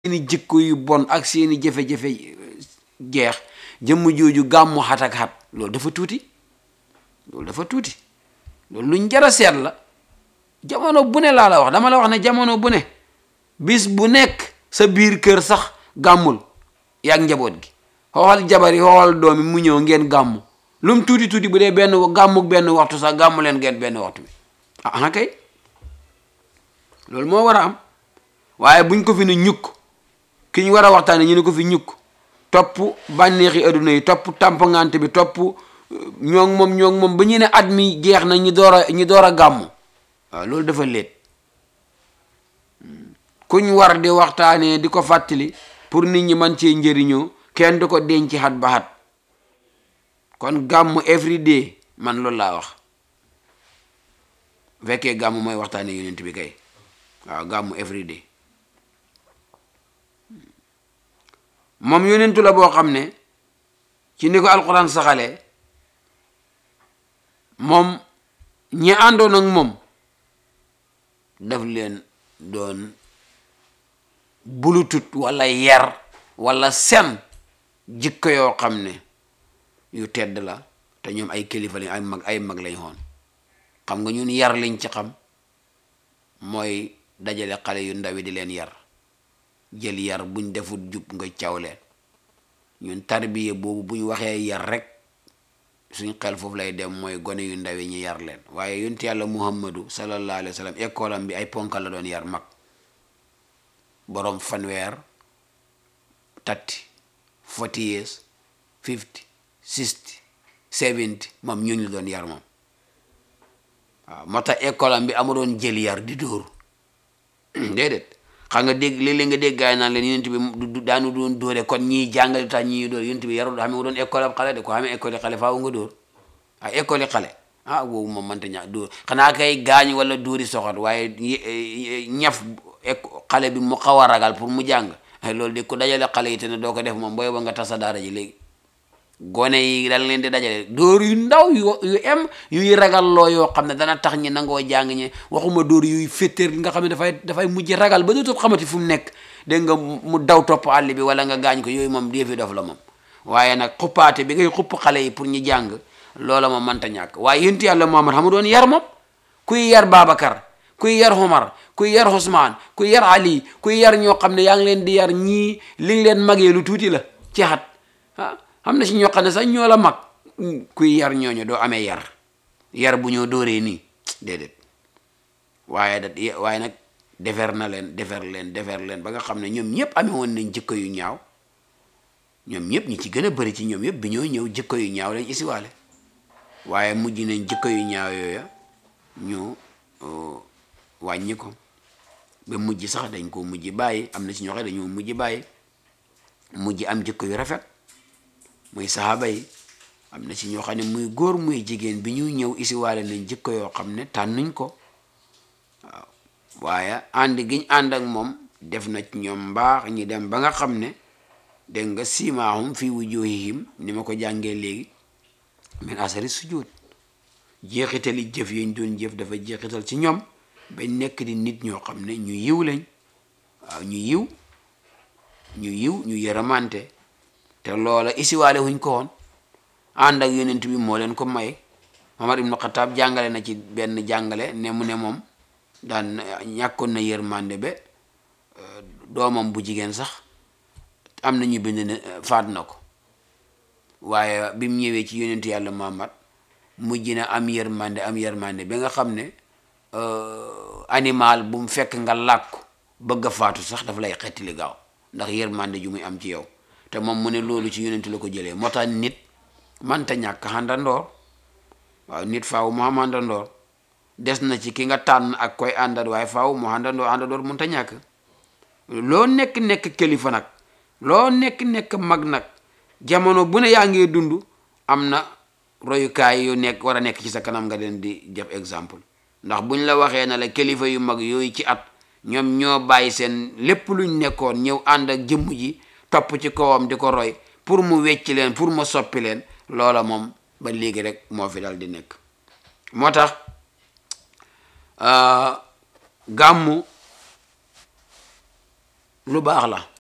seeni jikko yu bon ak seeni jafe-jafe jeex jëmm jooju gàmmu xat ak xat loolu dafa tuuti loolu dafa tuuti loolu luñ jar a seet la jamono bu ne laa la wax dama la wax ne jamono bu ne bis bu nekk sa biir kër sax gàmmul yaag njaboot gi xoolal jabar yi xoolal doom yi mu ñëw ngeen gàmmu lu mu tuuti tuuti bu dee benn gàmmuk benn waxtu sax gàmmu leen ngeen benn waxtu bi ah kay loolu moo war a am waaye buñ ko fi ne ñukk ki ñu war a waxtaane ñu ne ko fi ñukk topp bànneexi adduna yi topp tàmpangante bi topp ñoo ngi moom ñoo ngi moom ba ñu ne at mi jeex na ñu door a ñu door a gàmmu waaw loolu dafa léet kuñ war di waxtaanee di ko fàttali pour nit ñi man cee njëriñoo kenn du ko denc xat ba xat kon gàmmu every day man loolu laa wax bu fekkee gàmmu mooy waxtaanee yonent bi kay waaw gàmmu every day moom yonentu la boo xam ne ci ni ko alquran saxalee moom ñi àndoon ak moom daf leen doon bulutut wala yar wala sen jikko yoo xam ne yu tedd la te ñoom ay kilifa lañ ay mag ay mag lañ xoon xam nga ñun yar liñ ci xam mooy dajale xale yu ndawi di leen yar jël yar buñ defut jub nga caw leen ñun tarbiya boobu buñ waxee yar rek suñ xel foofu lay dem mooy gone yu ndaw yi ñu yar leen waaye yonent yàlla muhammadu sallallahu alayhi wa sallam école am bi ay ponkal la doon yar mag boroom fanweer tatti forty years fifty sixty seventy moom ñooñu la doon yar moom waaw moo tax école am bi amu doon jël yar di dóor déedéet xam nga dégg léeg-léeg nga dégg gaay naan leen yonent bi du daanu doon dóore kon ñii jàngale tax ñii dóor yonent bi yarul xam nga doon école ab xale de ko xamee école xale faaw nga dóor ay école xale ah boobu moom mënta ñaa dóor xanaa kay gaañ wala dóori soxot waaye ñaf xale bi mu xaw a ragal pour mu jàng loolu de ku dajale xale yi te ne doo ko def moom booy ba nga tasa daara ji léegi gone yi dañ leen di dajale dóor yu ndaw yu yu em yuy ragal loo yoo xam ne dana tax ñi nangoo jàng ñi waxuma dóor yuy féttéer nga xam ne dafay dafay mujj ragal ba dootul xamati fu mu nekk dégg nga mu daw topp àll bi wala nga gaañ ko yooyu moom déefi dof la moom waaye nag xuppaate bi ngay xupp xale yi pour ñu jàng loola moom mënta ñàkk waaye yénti yàlla Muhammad xam doon yar moom kuy yar Babacar kuy yar Omar kuy yar Ousmane kuy yar Ali kuy yar ñoo xam ne yaa ngi leen di yar ñii li nga leen magee lu tuuti la ci xat ah xam na si ñoo xam ne sax ñoo la mag kuy yar ñooñu doo amee yar yar bu ñoo dóoree nii déedéet waaye da waaye nag defer na leen defer leen defer leen ba nga xam ne ñoom ñëpp amee woon nañ jikko yu ñaaw ñoom ñëpp ñi ci gën a bëri ci ñoom yëpp bi ñoo ñëw jikko yu ñaaw lañ isiwaale waaye mujj nañ jikko yu ñaaw yooya ñu wàññi ko ba mujj sax dañ ko mujj bàyyi am na ci ñoo xam dañoo mujj bàyyi mujj am jikko yu rafet muy saxaaba yi am na ci ñoo xam ne muy góor muy jigéen bi ñuy ñëw isiwaale nañ jikko yoo xam ne tànnuñ ko waaw waaye ànd giñ ànd ak moom def na ci ñoom mbaax ñi dem ba nga xam ne dégg nga siimaahum fii wujuhihim ni ma ko jàngee léegi min asari sujud jeexitali jëf yañ doon jëf dafa jeexital ci ñoom ba nekk di nit ñoo xam ne ñu yiw lañ waaw ñu yiw ñu yiw ñu yërëmante te loola isiwaale wuñ ko woon ànd ak yonent bi moo leen ko may Omar ibnu Xataab jàngale na ci benn jàngale ne mu ne moom daan ñàkkoon na yërmande ba doomam bu jigéen sax am na ñu bind ne faat na ko waaye bi mu ñëwee ci yonent yàlla Muhammad mujj na am yërmande am yërmande ba nga xam ne animal bu mu fekk nga làkk bëgg a faatu sax dafa lay xettili gaaw ndax yërmande ju muy am ci yow te moom mu ne loolu ci yonent la ko jëlee moo tax nit manta ñàkk àndandoor waaw nit faaw mu am àndandoor des na ci ki nga tànn ak koy àndat waaye faaw mu àndandoor àndandoor mënta ñàkk loo nekk nekk kilifa nag loo nekk nekk mag nag jamono bu ne yaa ngi dund am na royukaay yu nekk war a nekk ci sa kanam nga leen di def exemple ndax buñ la waxee na la kilifa yu mag yooyu ci at ñoom ñoo bàyyi seen lépp luñ nekkoon ñëw ànd ak jëmm ji topp ci kawam di ko roy pour mu wecc leen pour mu soppi leen loola moom ba léegi rek moo fi dal di nekk moo tax gàmmu lu baax la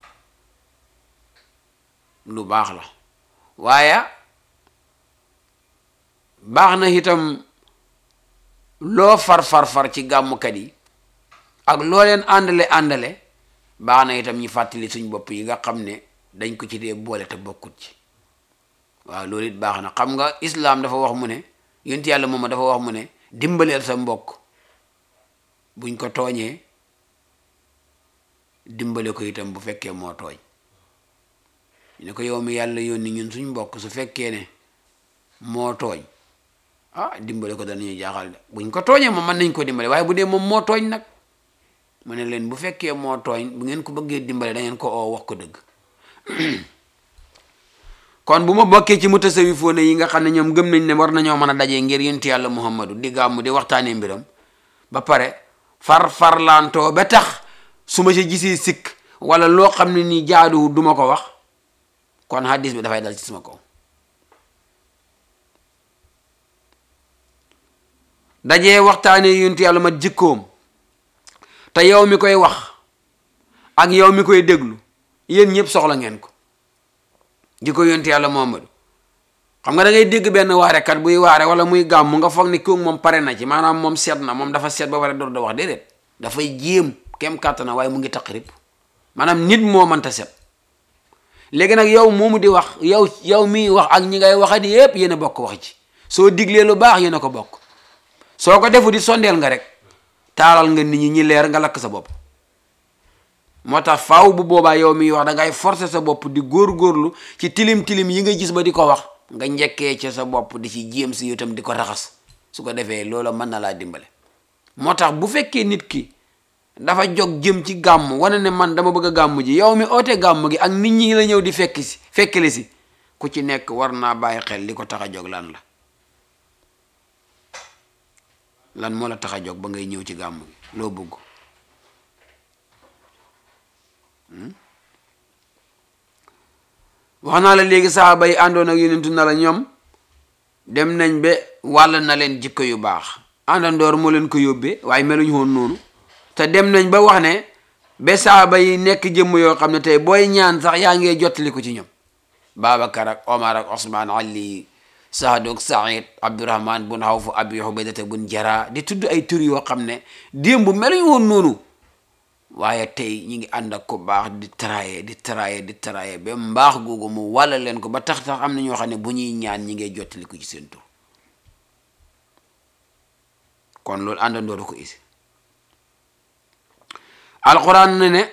lu baax la waaye baax na itam loo far far far ci gàmmkat yi ak loo leen àndale àndale baax na itam ñu fàttali suñ bopp yi nga xam ne dañ ko ci dee boole te bokkut ci waaw loolu it baax na xam nga islaam dafa wax mu ne yonent yàlla moom dafa wax mu ne dimbaleel sa mbokk buñ ko tooñee dimbale ko itam bu fekkee moo tooñ ñu ne ko yow mi yàlla yónni ñun suñ mbokk su fekkee ne moo tooñ ah dimbale ko danañu jaaxal de buñ ko tooñee moom mën nañ ko dimbale waaye bu dee moom moo tooñ nag mu ne leen bu fekkee moo tooñ bu ngeen ko bëggee dimbale da ngeen ko oo wax ko dëgg kon bu ma bokkee ci mutasawifoone yi nga xam ne ñoom gëm nañ ne war nañoo mën a dajee ngir yonent yàlla muhammadu di gàmmu di waxtaanee mbiram ba pare far farlaantoo ba tax su ma ci gisee sikk wala loo xam ne nii jaaduwu duma ko wax kon hadis bi dafay dal ci sama kaw dajee waxtaanee yonent yàlla mat jikkoom te yow mi koy wax ak yow mi koy déglu yéen ñëpp soxla ngeen ko jikko yonent yàlla Muhammadu xam nga da ngay dégg benn waarekat buy waare wala muy gàmm nga foog ni kooku moom pare na ci maanaam moom seet na moom dafa seet ba pare door da wax déedéet dafay jéem kem kàttana waaye mu ngi taqrib maanaam nit moo mënta set léegi nag yow moomu di wax yow yow miy wax ak ñi ngay waxat yépp yéen a bokk wax ci soo diglee lu baax yéen a ko bokk soo ko defu di sondeel nga rek taalal nga nit ñi ñi leer nga lakk sa bopp moo tax faaw bu boobaa yow miy wax da ngay forcer sa bopp di góor-góorlu ci tilim tilim yi nga gis ba di ko wax nga njëkkee ca sa bopp di ci jéem si itam di ko raxas su ko defee loola mën na laa dimbale moo tax bu fekkee nit ki dafa jóg jëm ci gàmm wane ne man dama bëgg a gàmm ji yow mi oote gàmm gi ak nit ñi la ñëw di fekk si fekkli si ku ci nekk war naa bàyyi xel li ko tax a jóg lan la lan moo la tax a jóg ba ngay ñëw ci gàmm gi loo bëgg wax naa la léegi saxaaba yi àndoon ak yonentu na la ñoom dem nañ ba wàll na leen jikko yu baax àndandoor moo leen ko yóbbee waaye meluñu woon noonu te dem nañ ba wax ne ba saxaaba yi nekk jëmm yoo xam ne tey booy ñaan sax yaa ngee jottali ko ci ñoom Babacar ak Omar ak Osman Ali Saad ak Saïd Abdurahman bun Awf Abi Ubaydata bun Jara di tudd ay tur yoo xam ne démb meluñu woon noonu waaye tey ñi ngi ànd ak ko baax di traye di traye di traye ba mbaax googu mu walla leen ko ba tax tax am na ñoo xam ne bu ñuy ñaan ñi ngay jottali ko ci seen tur kon loolu àndandoo ko isi alquran ne ne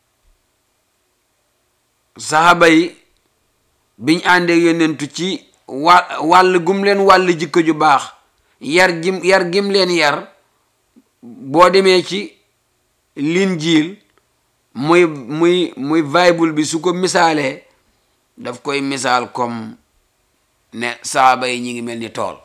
saxaaba yi biñ àndee yonentu ci wa wàll gum leen wàll jikko ju baax yar jim yar gim leen yar boo demee ci linjiil muy muy muy bible bi su ko misaalee daf koy misaal comme ne saaba yi ñi ngi mel ni tool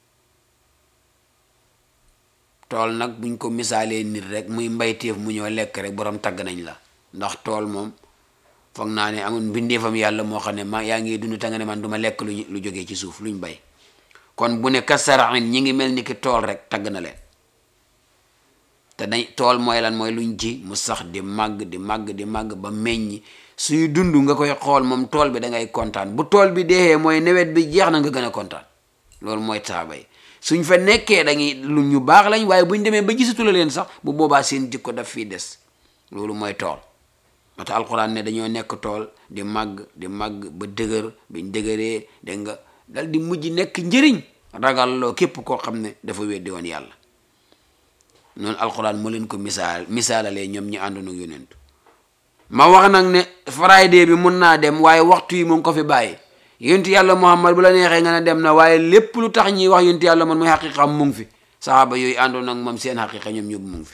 tool nag buñ ko misaalee nit rek muy mbayteef mu ñoo lekk rek borom tagg nañ la ndax tool moom foog naa ne amul mbindeefam yàlla moo xam ne ma yaa ngi dund ta nga ne man du ma lekk lu lu jógee ci suuf luñ bay kon bu ne kasaraxin ñi ngi mel ni ki tool rek tagg na leen te dañ tool mooy lan mooy luñ ji mu sax di màgg di màgg di màgg ba meññ suy dund nga koy xool moom tool bi da ngay kontaan bu tool bi deexee mooy nawet bi jeex na nga gën a kontaan loolu mooy taabay suñ fa nekkee dañuy lu ñu baax lañ waaye buñ demee ba gisatu la leen sax bu boobaa seen jikko daf fii des loolu mooy tool moo tax alxuraan ne dañoo nekk tool di màgg di màgg ba dëgër biñ dëgëree dégg nga dal di mujj nekk njëriñ ragal loo képp koo xam ne dafa weddi woon yàlla noonu alxuraan moo leen ko misaal misaalalee ñoom ñi àndoon ak yonent ma wax nag ne friday bi mun naa dem waaye waxtu yi mu ngi ko fi bàyyi yontu yàlla muhammad bu la neexee nga ne dem na waaye lépp lu tax ñuy wax yontu yàlla man mooy xaqiqam mu ngi fi saxaaba yooyu àndoon ak moom seen xaqiqa ñoom ñëpp mu ngi fi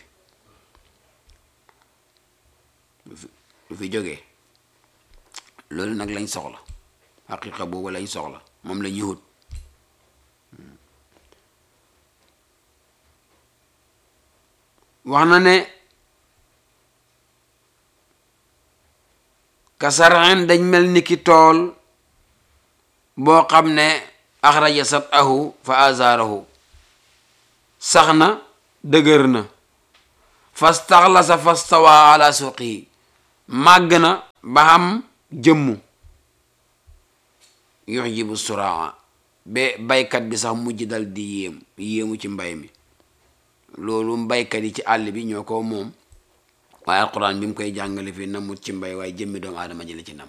lu fi jógee loolu nag lañ soxla xaqiqa boobu lañ soxla moom la ñuy wut wax na ne kasaraen dañ mel ni ki tool boo xam ne axraja sat ahu fa azarahu sax na dëgër na fastaxlasa fastawa ala suqi màgg na ba xam jëmmu yujibu suraa ba baykat bi sax mujj dal di yéem yéemu ci mbay mi loolu mbaykat yi ci àll bi ñoo ko moom waaye alquran bi mu koy jàngale fii namut ci mbay waaye jëmmi doomu aadama ji la ci nam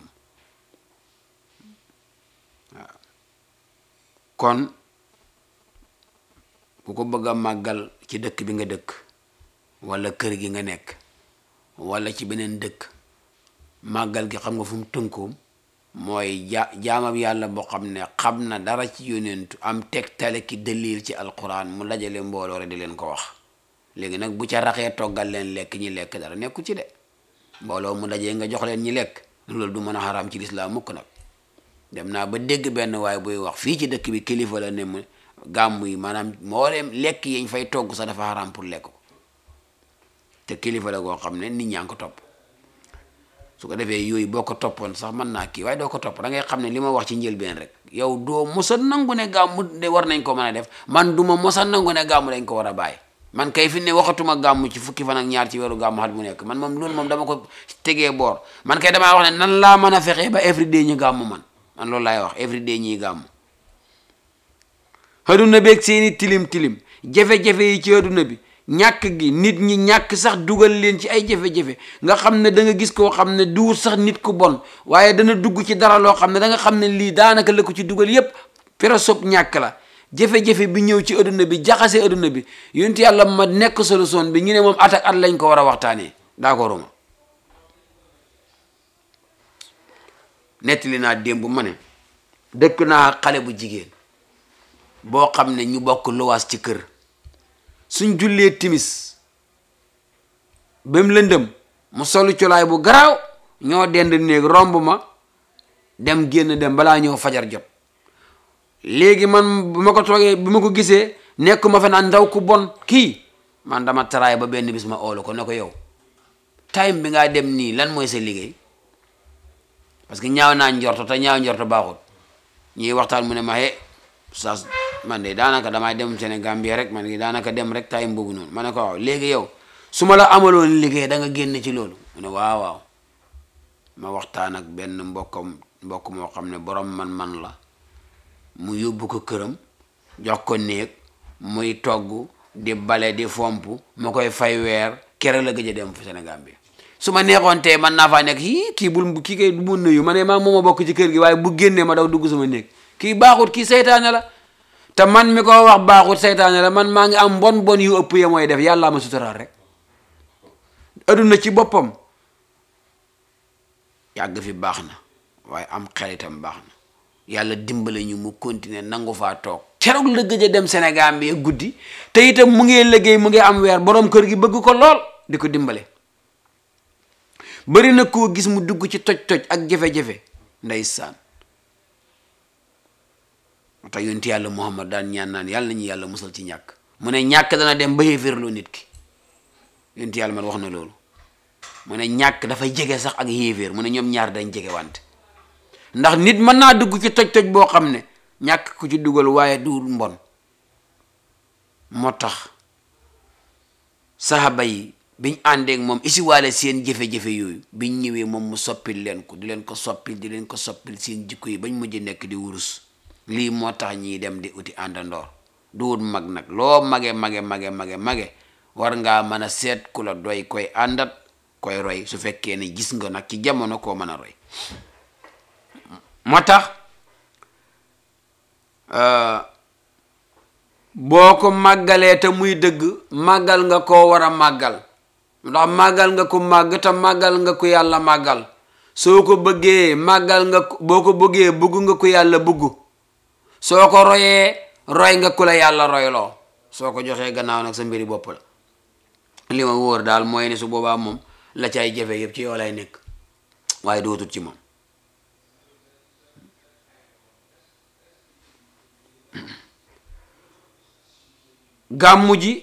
waaw kon ku ko bëgg a màggal ci dëkk bi nga dëkk wala kër gi nga nekk wala ci beneen dëkk màggal gi xam nga fu mu tënkoom mooy ja jaamab yàlla boo xam ne xam na dara ci yonentu am tegtale ki dalil ci alquran mu dajale mbooloo rek di leen ko wax léegi nag bu ca raxee toggal leen lekk ñi lekk dara nekku ci de mbooloo mu dajee nga jox leen ñi lekk loolu du mën a xaraam ci lislaam mukk nag dem naa ba dégg benn waaye buy wax fii ci dëkk bi kilifa la ne mu gàmm yi maanaam moo dem lekk yiñ fay togg sax dafa xaraam pour lekk ko te kilifa la goo xam ne nit ñaa ngi ko topp su ko defee yooyu boo ko toppoon sax mën naa kii waaye doo ko topp da ngay xam ne li ma wax ci njëlbeen rek yow doo mosa nangu ne gàmmu de war nañ ko mën a def man duma mosa nangu ne gàmmu dañ ko war a bàyyi man kay fi ne waxatuma gàmmu ci fukki fan ak ñaar ci weeru gàmmu xat bu nekk man moom loolu moom dama ko tegee boor man kay damaa wax ne nan laa mën a fexee ba everyday ñu gàmmu man man loolu laay wax everyday ñuy gàmmu aduna beeg seeni tilim tilim jafe-jafe yi ci aduna bi ñàkk gi nit ñi ñàkk sax dugal leen ci ay jafe-jafe nga xam ne da nga gis koo xam ne duwut sax nit ku bon waaye dana dugg ci dara loo xam ne da nga xam ne lii daanaka la ko ci dugal yépp pero sob ñàkk la jafe-jafe bi ñëw ci aduna bi jaxase aduna bi yonent yàlla ma nekk solution bi ñu ne moom at ak at lañ ko war a waxtaanee d'accord ma nettali naa démb ma ne dëkk naa xale bu jigéen boo xam ne ñu bokk luwaas ci kër suñ jullee timis ba mu lëndëm mu solu colaay bu garaaw ñoo dend néeg romb ma dem génn dem balaa ñëw fajar jot léegi man bu ma ko toogee bu ma ko gisee nekk ma fe naan ndaw ku bon kii man dama taraay ba benn bis ma oolu ko ne ko yow time bi ngaa dem nii lan mooy sa liggéey parce que ñaaw naa njorto te ñaaw njorto baaxut ñuy waxtaan mu ne ma he sa man de daanaka damay dem Sénégal bi rek man daanaka dem rek time boobu noonu ma ne ko waaw léegi yow su ma la amaloon liggéey da nga génn ci loolu mu ne waaw waaw ma waxtaan ak benn mbokkam mbokk moo xam ne borom man-man la mu yóbbu ko këram jox ko néeg muy togg di bale di fomp ma koy fay weer kere la gëj a dem fu Sénégal bi su ma neexoon tey man naa faa nekk yii kii bul kii kay du ma nuyu ma ne maa mooma bokk ci kër gi waaye bu génnee ma daw dugg sama néeg kii baaxut kii seytaane la te man mi ko wax baaxut seytaane la man maa ngi am bon bon yu ëpp ya mooy def yàllaa ma suturaal rek aduna ci boppam yàgg fi baax na waaye am xelitam baax na yàlla dimbale ñu mu continuer nangu faa toog keroog la gëj a dem Sénégal bi guddi te itam mu ngi liggéey mu ngi am weer borom kër gi bëgg ko lool di ko dimbale bari na koo gis mu dugg ci toj-toj ak jafe-jafe ndeysaan moo tax yonent yàlla Muhammad daan ñaan naan yàlla nañu yàlla musal ci ñàkk mu ne ñàkk dana dem ba yéeféerloo nit ki yonent yàlla man wax na loolu mu ne ñàkk dafay jege sax ak yéeféer mu ne ñoom ñaar dañ jege wante ndax nit mën naa dugg ci toj-toj boo xam ne ñàkk ku ci dugal waaye du mbon moo tax saxaba yi biñ àndeek moom isiwaale seen jafe-jafe yooyu biñ ñëwee moom mu soppil leen ko di leen ko soppil di leen ko soppil seen jikko yi bañ mujj nekk di wurus lii moo tax ñiy dem di uti àndandoor du wut mag nag loo mage mage mage mage mage war ngaa mën a seet ku la doy koy àndat koy roy su fekkee ne gis nga nag ci jamono koo mën a roy moo tax boo ko màggalee te muy dëgg màggal nga koo war a màggal ndax màggal nga ko màgg te màggal nga ko yàlla màggal soo ko bëggee màggal nga ko boo ko bëggee bëgg nga ko yàlla bëgg soo ko royee roy nga ku la yàlla royloo soo ko joxee gannaaw nag sa mbiri bopp la li ma wóor daal mooy ne su boobaa moom la cay jafe yëpp ci yow lay nekk waaye dootut ci moom gàmmu ji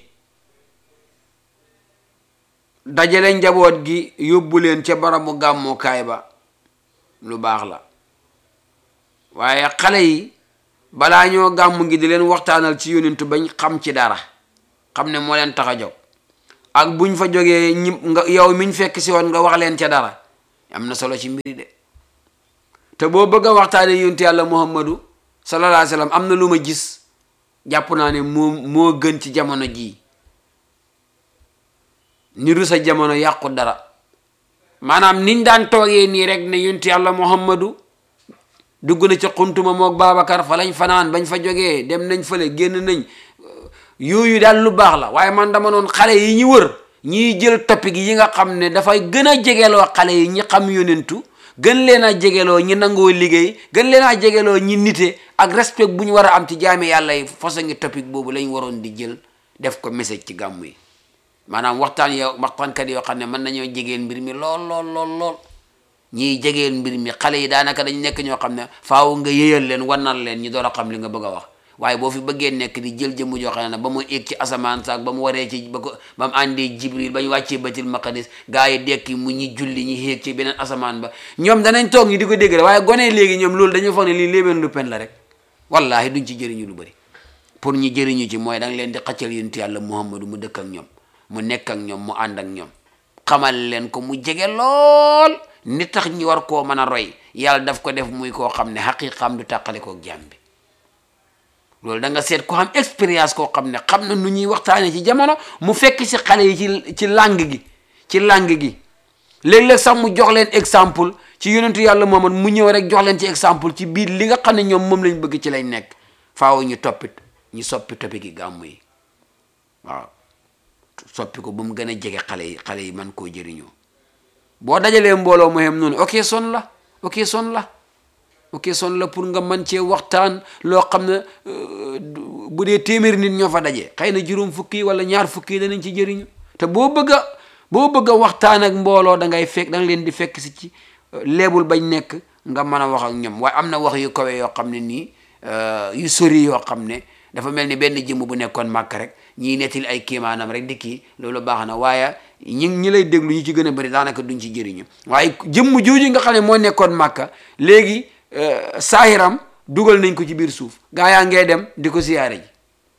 dajale njaboot gi yóbbu leen ca barabu gàmmukaay ba lu baax la waaye xale yi balaa ñoo gàmmu gi di leen waxtaanal ci yonentu bañ xam ci dara xam ne moo leen tax a jóg ak buñ fa jógee ñi nga yow miñ fekk si woon nga wax leen ca dara am na solo ci mbiri de te boo bëgg a waxtaane yonti yàlla muhammadu sallallahu alayhi wa sallam am na lu ma gis jàpp naa ne moo moo gën ci jamono jii niru sa jamono yàqu dara maanaam niñ daan toogee nii rek ne yonti yàlla muhammadu dugg na ca xuntuma mook Babacar fa lañ fanaan bañ fa jógee dem nañ fële génn nañ yooyu daal lu baax la waaye man dama noon xale yi ñu wër ñiy jël topic yi nga xam ne dafay gën a jegeloo xale yi ñi xam yonentu gën leen a jegeloo ñi nangoo liggéey gën leen a jegeloo ñi nite ak respect bu ñu war a am ci jaami yàlla yi façon ngi topic boobu lañ waroon di jël def ko message ci gàmmu yi maanaam waxtaan yoo waxtaankat yoo xam ne mën nañoo jegeel mbir mi lool lool lool lool ñiy jegeel mbir mi xale yi daanaka dañ nekk ñoo xam ne faaw nga yëyal leen wannal leen ñu door a xam li nga bëgg a wax waaye boo fi bëggee nekk di jël jëmm joo xam ne ba mu egg ci asamaan saak ba mu waree ci ba ko ba mu àndee jibril ba ñu wàccee batil maqadis gaa yi dekki mu ñi julli ñi xéeg ci beneen asamaan ba ñoom danañ toog ñi di ko dégg waaye gone léegi ñoom loolu dañu foog ne lii léebeen lu pen la rek wallahi duñ ci jëriñu lu bëri pour ñu jëriñu ci mooy da nga leen di xaccal yonent yàlla muhammadu mu dëkk ak ñoom mu nekk ak ñoom mu ànd ak ñoom xamal leen ko mu jege lool ni tax ñi war koo mën a roy yàlla daf ko def muy koo xam ne xaqiqaam du tàqale kook jaam bi loolu da nga seet ko xam expérience koo xam ne xam na nu ñuy waxtaane ci jamono mu fekk si xale yi ci ci langue gi ci langue gi léeg-léeg sax mu jox leen exemple ci yonentu yàlla Muhammad mu ñëw rek jox leen ci exemple ci biir li nga xam ne ñoom moom lañ bëgg ci lañ nekk faaw ñu toppit ñu soppi toppi gi gàmmu yi waaw soppi ko ba mu gën a jege xale yi xale yi man koo jëriñoo boo dajalee mbooloo mu xem noonu ok son la ok son la ok son la pour nga mën cee waxtaan loo xam ne bu dee téeméeri nit ñoo fa daje xëy na juróom fukki wala ñaar fukki danañ ci jëriñu te boo bëgg a boo bëgg a waxtaan ak mbooloo da ngay fekk da nga leen di fekk si ci leebul bañ nekk nga mën a wax ak ñoom waaye am na wax yu kawe yoo xam ne nii yu sori yoo xam ne dafa mel ni benn jëmm bu nekkoon màkk rek ñiy nettali ay kéemaanam rek di kii loolu baax na waaye ñi ñi lay déglu ñu ci gën a bëri daanaka duñ ci jëriñu waaye jëmm jooju nga xam ne moo nekkoon màkka léegi saahiram dugal nañ ko ci biir suuf gaa yaa ngee dem di ko siyaare ji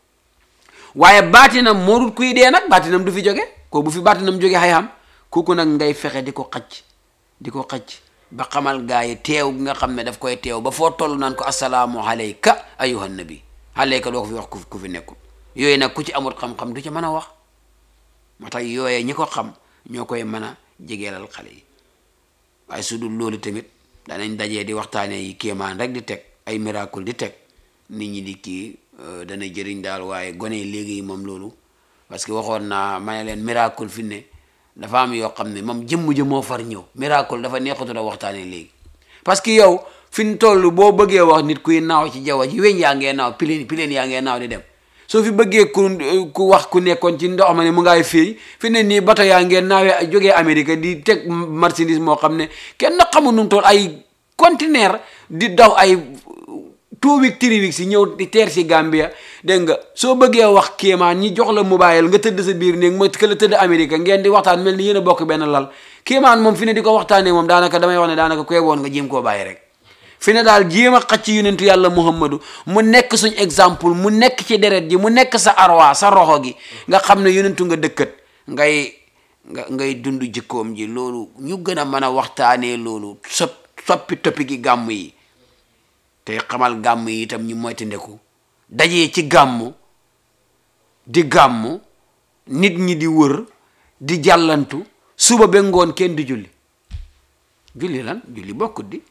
waaye baatinam moo dul kuy dee nag baatinam du fi jóge ko bu fi baatinam jóge xay xam kooku nag ngay fexe di ko xacc di ko xacc ba xamal gaa yi teew gi nga xam ne daf koy teew ba foo toll naan ko asalaamu alayka ayuha nabi alayka doo ko fi wax ku fi nekkul yooyu nag ku ci amul xam-xam du ci mën a wax moo tax yooyee ñi ko xam ñoo koy mën a jegeelal xale yi waaye su dul loolu tamit danañ dajee di waxtaanee yi kéemaan rek di teg ay miracle di teg nit ñi di kii dana jëriñ daal waaye gone yi léegi moom loolu parce que waxoon naa ma ne leen miracle fi ne dafa am yoo xam ne moom jëmm ji moo far ñëw miracle dafa neexatu la waxtaanee léegi parce que yow fi ñu toll boo bëggee wax nit kuy naaw ci jaww ji weñ yaa ngee naaw pileen pileen yaa ngee naaw di dem soo fi bëggee ku ku wax ku nekkoon ci ndox ma ne mu ngaay fii fi ne nii bato yaa ngeen naawee jógee Amérique di teg marchandise moo xam ne kenn xamul nu mu toll ay conteneur di daw ay two week three week si ñëw di teer si Gambia dégg nga soo bëggee wax kéemaan ñi jox la mobile nga tëdd sa biir néeg ma ka la tëdd Amérique ngeen di waxtaan mel ni yéen a bokk benn lal kéemaan moom fi ne di ko waxtaanee moom daanaka damay wax ne daanaka koy woon nga jéem koo bàyyi rek fi ne daal jéem a xacc yonentu yàlla muhammadu mu nekk suñ exemple mu nekk ci deret ji mu nekk sa arwa sa roxo gi nga xam ne yonentu nga dëkkat ngay nga ngay dund jikkoom ji loolu ñu gën a mën a waxtaanee loolu sop soppi toppi gi gàmm yi te xamal gàmm yi itam ñu moytandiku dajee ci gàmm di gàmm nit ñi di wër di jàllantu suba ba ngoon kenn di julli julli lan julli bokkut di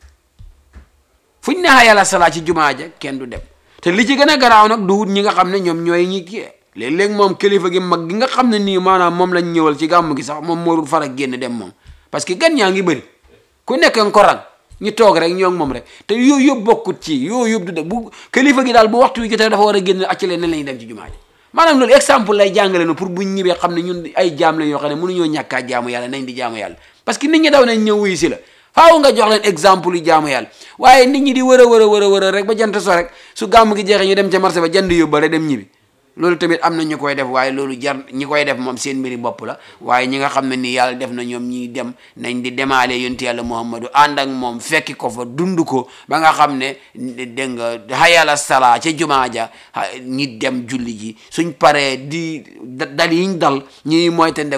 fuñ ne yàlla salaa ci jumaa ja kenn du dem te li ci gën a garaaw nag du wut ñi nga xam ne ñoom ñooy ñi kii léeg-léeg moom kilifa gi mag gi nga xam ne nii maanaam moom lañ ñëwal ci gàmm gi sax moom moo dul far ak génn dem moom parce que gan ñaa ngi bëri ku nekk nga ko rang ñu toog rek ñoo ngi moom rek te yooyu yëpp bokkut ci yooyu yëpp du de bu kilifa gi daal bu waxtu wi jotee dafa war a génn acci leen ne lañuy dem ci jumaa ji maanaam loolu exemple lay jàngale no pour buñ ñibbee xam ne ñun ay jaam lañ yoo xam ne mënuñoo ñàkkaa jaamu yàlla nañ di jaamu yàlla parce que nit ñi daw nañ ñëw wuyu si la faaw nga jox leen exemple yu jaamu yàlla waaye nit ñi di wër a wër a wër a wër a rek ba jant so rek su gàmm gi jeexee ñu dem ca marché ba jënd yóbbale dem ñibbi loolu tamit am na ñu koy def waaye loolu jar ñi koy def moom seen mbiri bopp la waaye ñi nga xam ne nii yàlla def na ñoom ñi dem nañ di demaale yonti yàlla muhammadu ànd ak moom fekki ko fa dund ko ba nga xam ne dégg nga hayala sala ca jumaa ja ñi dem julli ji suñ paree di dal yiñ dal ñuy moytandeku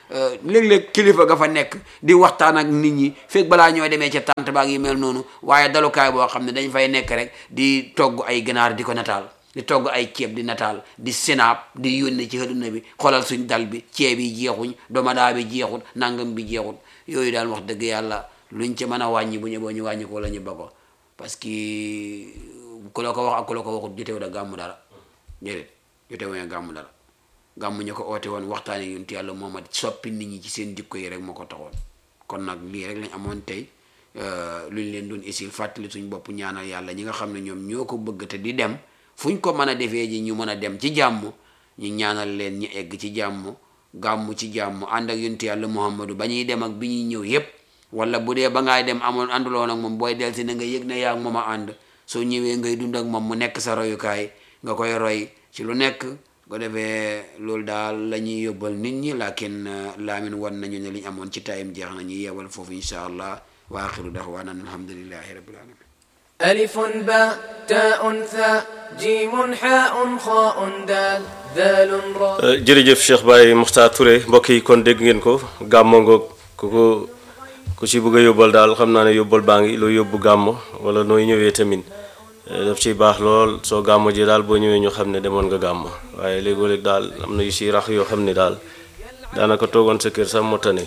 euh, léeg-léeg kilifa ga fa nekk di waxtaan ak nit ñi fekk balaa ñoo demee ca tànt baag yi mel noonu waaye dalukaay boo xam ne dañ fay nekk rek di togg ay ganaar di ko nataal di togg ay ceeb di nataal di sinaab di yónne ci àdduna bi xoolal suñ dal bi ceeb yi jeexuñ domadaa bi jeexut nangam bi jeexut yooyu daal wax dëgg yàlla luñ ci mën a wàññi bu ñu boo ñu wàññi ko la ñu ba ko parce que ku la ko wax ak ku la ko waxut jotewu da gàmmu dara déedéet jotewu ya gàmmu dara gàmmu ñu ko oote woon waxtaane yonent yàlla Muhammad soppi nit ñi ci seen jikko yi rek moo ko taxoon kon nag lii rek lañ amoon tey lu ñu leen doon isil fàttali suñ bopp ñaanal yàlla ñi nga xam ne ñoom ñoo ko bëgg te di dem fuñ ko mën a defee ji ñu mën a dem ci jàmm ñu ñaanal leen ñu egg ci jàmm gàmmu ci jàmm ànd ak yonent yàlla Muhammadu ba ñuy dem ak bi ñuy ñëw yépp wala bu dee ba ngaay dem amoon ànduloon ak moom booy delsi na nga yëg ne yaa ak moom a ànd soo ñëwee ngay dund ak moom mu nekk sa royukaay nga koy roy ci lu nekk ko defee loolu daal la ñuy yóbbal nit ñi lakin laamin wan nañu ne li ñu amoon ci tayim jeex na ñu yeewal foofu insha allah wa axiru daxwaana alhamdulillahi rabbil alamin ألف باء تاء ثاء جيم حاء خاء دال ذال راء jërëjëf Cheikh Baye Mokhtar Touré mbokk yi kon dégg ngeen ko gàmmo ngoog ku ko ku ci bëgg a yóbbal daal xam naa ne yóbbal baa ngi loo yóbbu gàmmo wala nooy ñëwee tamit eh, daf ciy baax lool soo gàmmo ji daal boo ñëwee ñu xam ne demoon nga gàmmo waaye léegoo-léeg daal am na yu si rax yoo xam ne daal daanaka toogoon sa kër sax moo tane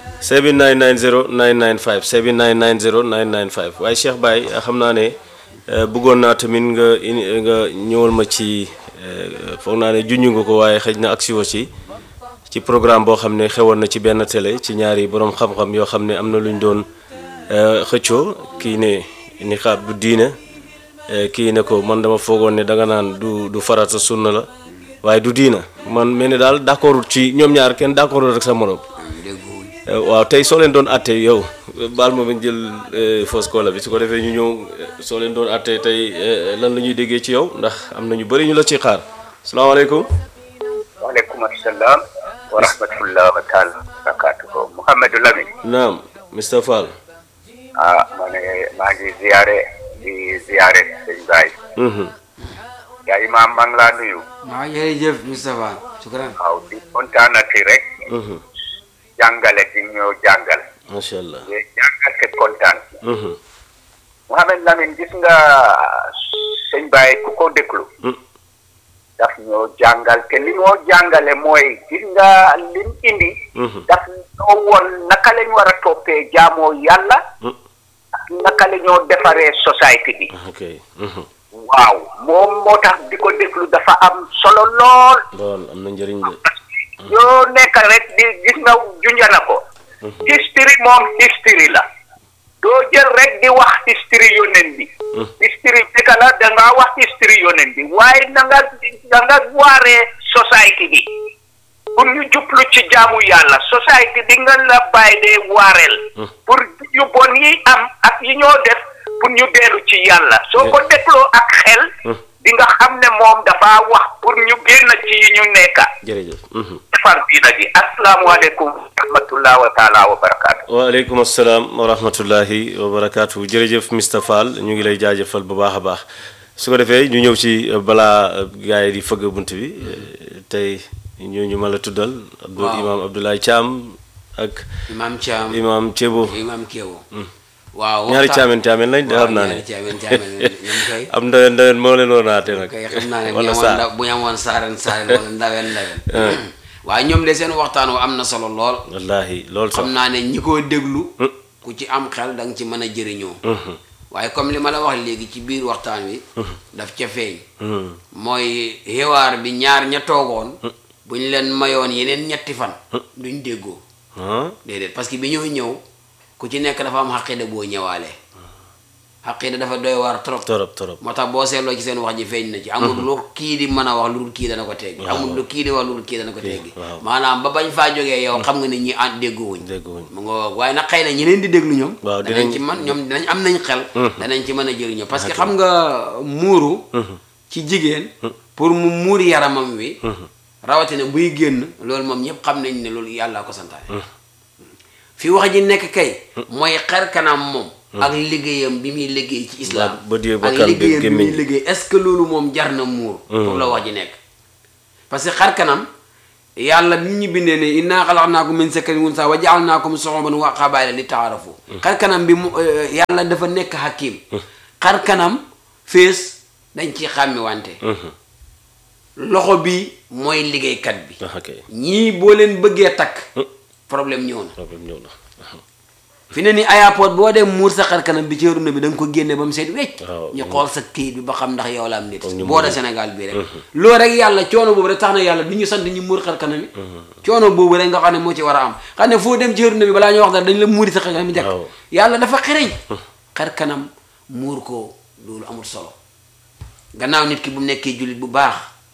7990 995 7990 995 waaye Cheikh Baye xam naa ne eh, bëggoon naa tamit nga ini nga ñëwal ma ci eh, foog naa ne junj nga ko waaye xëj na agsi woo ci ci programme boo xam ne xewoon na ci benn télé ci ñaari borom xam-xam yoo xam ne am na lu ñu doon eh, xëccoo kii ne niqaab du diine eh, kii ne ko man dama foogoon ne danga naan du du farata sunna la waaye du diina man mel ni daal d'accordul ci ñoom ñaar kenn d'accordul rek sa morom dégguwuñ Eh, waaw tey soo leen doon atte yow eh, baal ma bañ jël eh, fausse cola bi su ko defee ñu ñëw eh, soo leen doon atte tey eh, lan la ñuy déggee ci yow ndax am na ñu bëri ñu la ci xaar salaamaaleykum waaleykum assalam wa rahmatullah wa taala wa barakatuhu Mouhamadou Lamine naam Mr Fall ah ma ne maa ngi ziyaare di ziyaare sëñ Baye Mhm. yaa imaam maa ngi laa nuyu waaw jërëjëf Moustapha shukran waaw di kontaanati rek Mhm. jàngale di ñoo jàngal macha allah di jàngal te kontaan Mhm. Mouhamed Lamine gis nga sëñ Baye ku ko déglu Mm. daf ñoo jàngal te li ñoo jàngale mooy gis nga lim indi Mhm. daf ñoo woon naka lañ war a toppee jaamoo yàlla Mm. ak naka la ñoo defaree société bi ok Mhm. waaw moom moo tax di ko déglu dafa am solo lool lool am na njëriñ de yoo nekk rek di gis nga junjana ko history moom history la doo jël rek di wax history yonent bi history dëgg la da ngaa wax history yonent bi waaye na nga da nga waaree société bi pour ñu jublu ci jaamu yàlla société bi nga la bàyyi dee waareel pour yu bon yi am ak yi ñoo def pour ñu dellu ci yàlla soo ko dégloo ak xel di nga xam ne moom dafa wax pour ñu génn ci yi ñu nekka jërëjëf Mhm. defar diina ji asalaamualeykum wa rahmatullah wa taala wa barakaatu waaleykum asalaam wa rahmatullahi wa barakaatu jërëjëf Mr Fall ñu ngi lay jaajëfal bu baax a baax su ko defee ñu ñëw ci euh, balaa gars yi di fëgg bunt bi euh, tey ñooñu ma la tuddal Abdou Waaw. imaam Abdoulaye Thiam ak imam Thiam imaam Thiebo imam Kéwo waaw ñaari waxtaan- caamen caamen lañ de waaw xam naa ne ñaari caamen caamen lañ ñoom kay am ndawen ndawen moo leen war naate nag kay xam naa ne bu wala ñu amoon saa ndaw bu ñu amoon saaren saaren wala ndawen ndawen waaye ñoom de seen waxtaan wa am na solo lool wallaahi loolu sax xam naa ne ñi ko déglu ku ci am xel da nga ci mën a jëriñoo waaye comme li ma la wax léegi ci biir waxtaan wi daf ca feeñ Mhm. mooy xewaar bi ñaar ña toogoon bu ñu leen mayoon yeneen ñetti fan duñ déggoo ah déedéet parce que bi ñoo ñëw ku ci nekk dafa am xaqida boo ñëwaale xaqida dafa doy waar trop torop torop moo tax boo seetloo ci seen wax ji feeñ na ci amul lu kii di mën a wax lu dul kii dana ko teggi amul lu kii di wax lu dul kii dana ko teggi waaw. maanaam ba bañ faa jógee yow xam nga ne ñi ànd déggoowuñ dégguwuñ mu nga waaye nag xëy na ñi leen di déglu ñoom Waaw, danañ dinañ- ci man ñoom dinañ am nañ xel danañ ci mën a jëriñoo parce que xam nga muuru ci jigéen pour mu muur yaramam wi rawatina buy génn loolu moom ñëpp xam nañ ne loolu yàllaa ko santaane fi wax ji nekk kay mooy xar kanam moom ak liggéeyam bi muy liggéey ci islam Ba- bët yi ak bakkan bi, liggéeyam bi muy gémmiñ. liggéey est-ce que loolu moom jar na muur foofu la wax ji nekk parce que xar kanam yàlla bi ñu bindee ne inna xalaqnaakum min zakarin wa unsaa wa jaalnaakum shuuban wa qabaa'ila li taarafu xar kanam bi mu euh, yàlla dafa nekk hakim xar kanam fees dañ ci xàmmi wante loxo bi mooy liggéeykat bi ah kay ñii boo leen bëggee takk problème ñëw na problème ñëw na fi ne ni aéroport boo dem muur sa xar kanam bi ci runa bi da nga ko génne ba mu seet wecc waaw. ñu xool sa kayit bi ba xam ndax yow la am nit Comme ñu boo da muur. Sénégal bii rek loolu rek yàlla coono boobu rek tax na yàlla du ñu sant ñu muur xar kanam yi coono boobu rek nga xam ne moo ci war a am xam ne foo dem ci runa bi balaa ñu wax dara dañ la muuri sa xar kanam bi njëkk waaw. yàlla dafa xereñ xar kanam muur ko loolu amul solo gannaaw nit ki bu nekkee jullit bu baax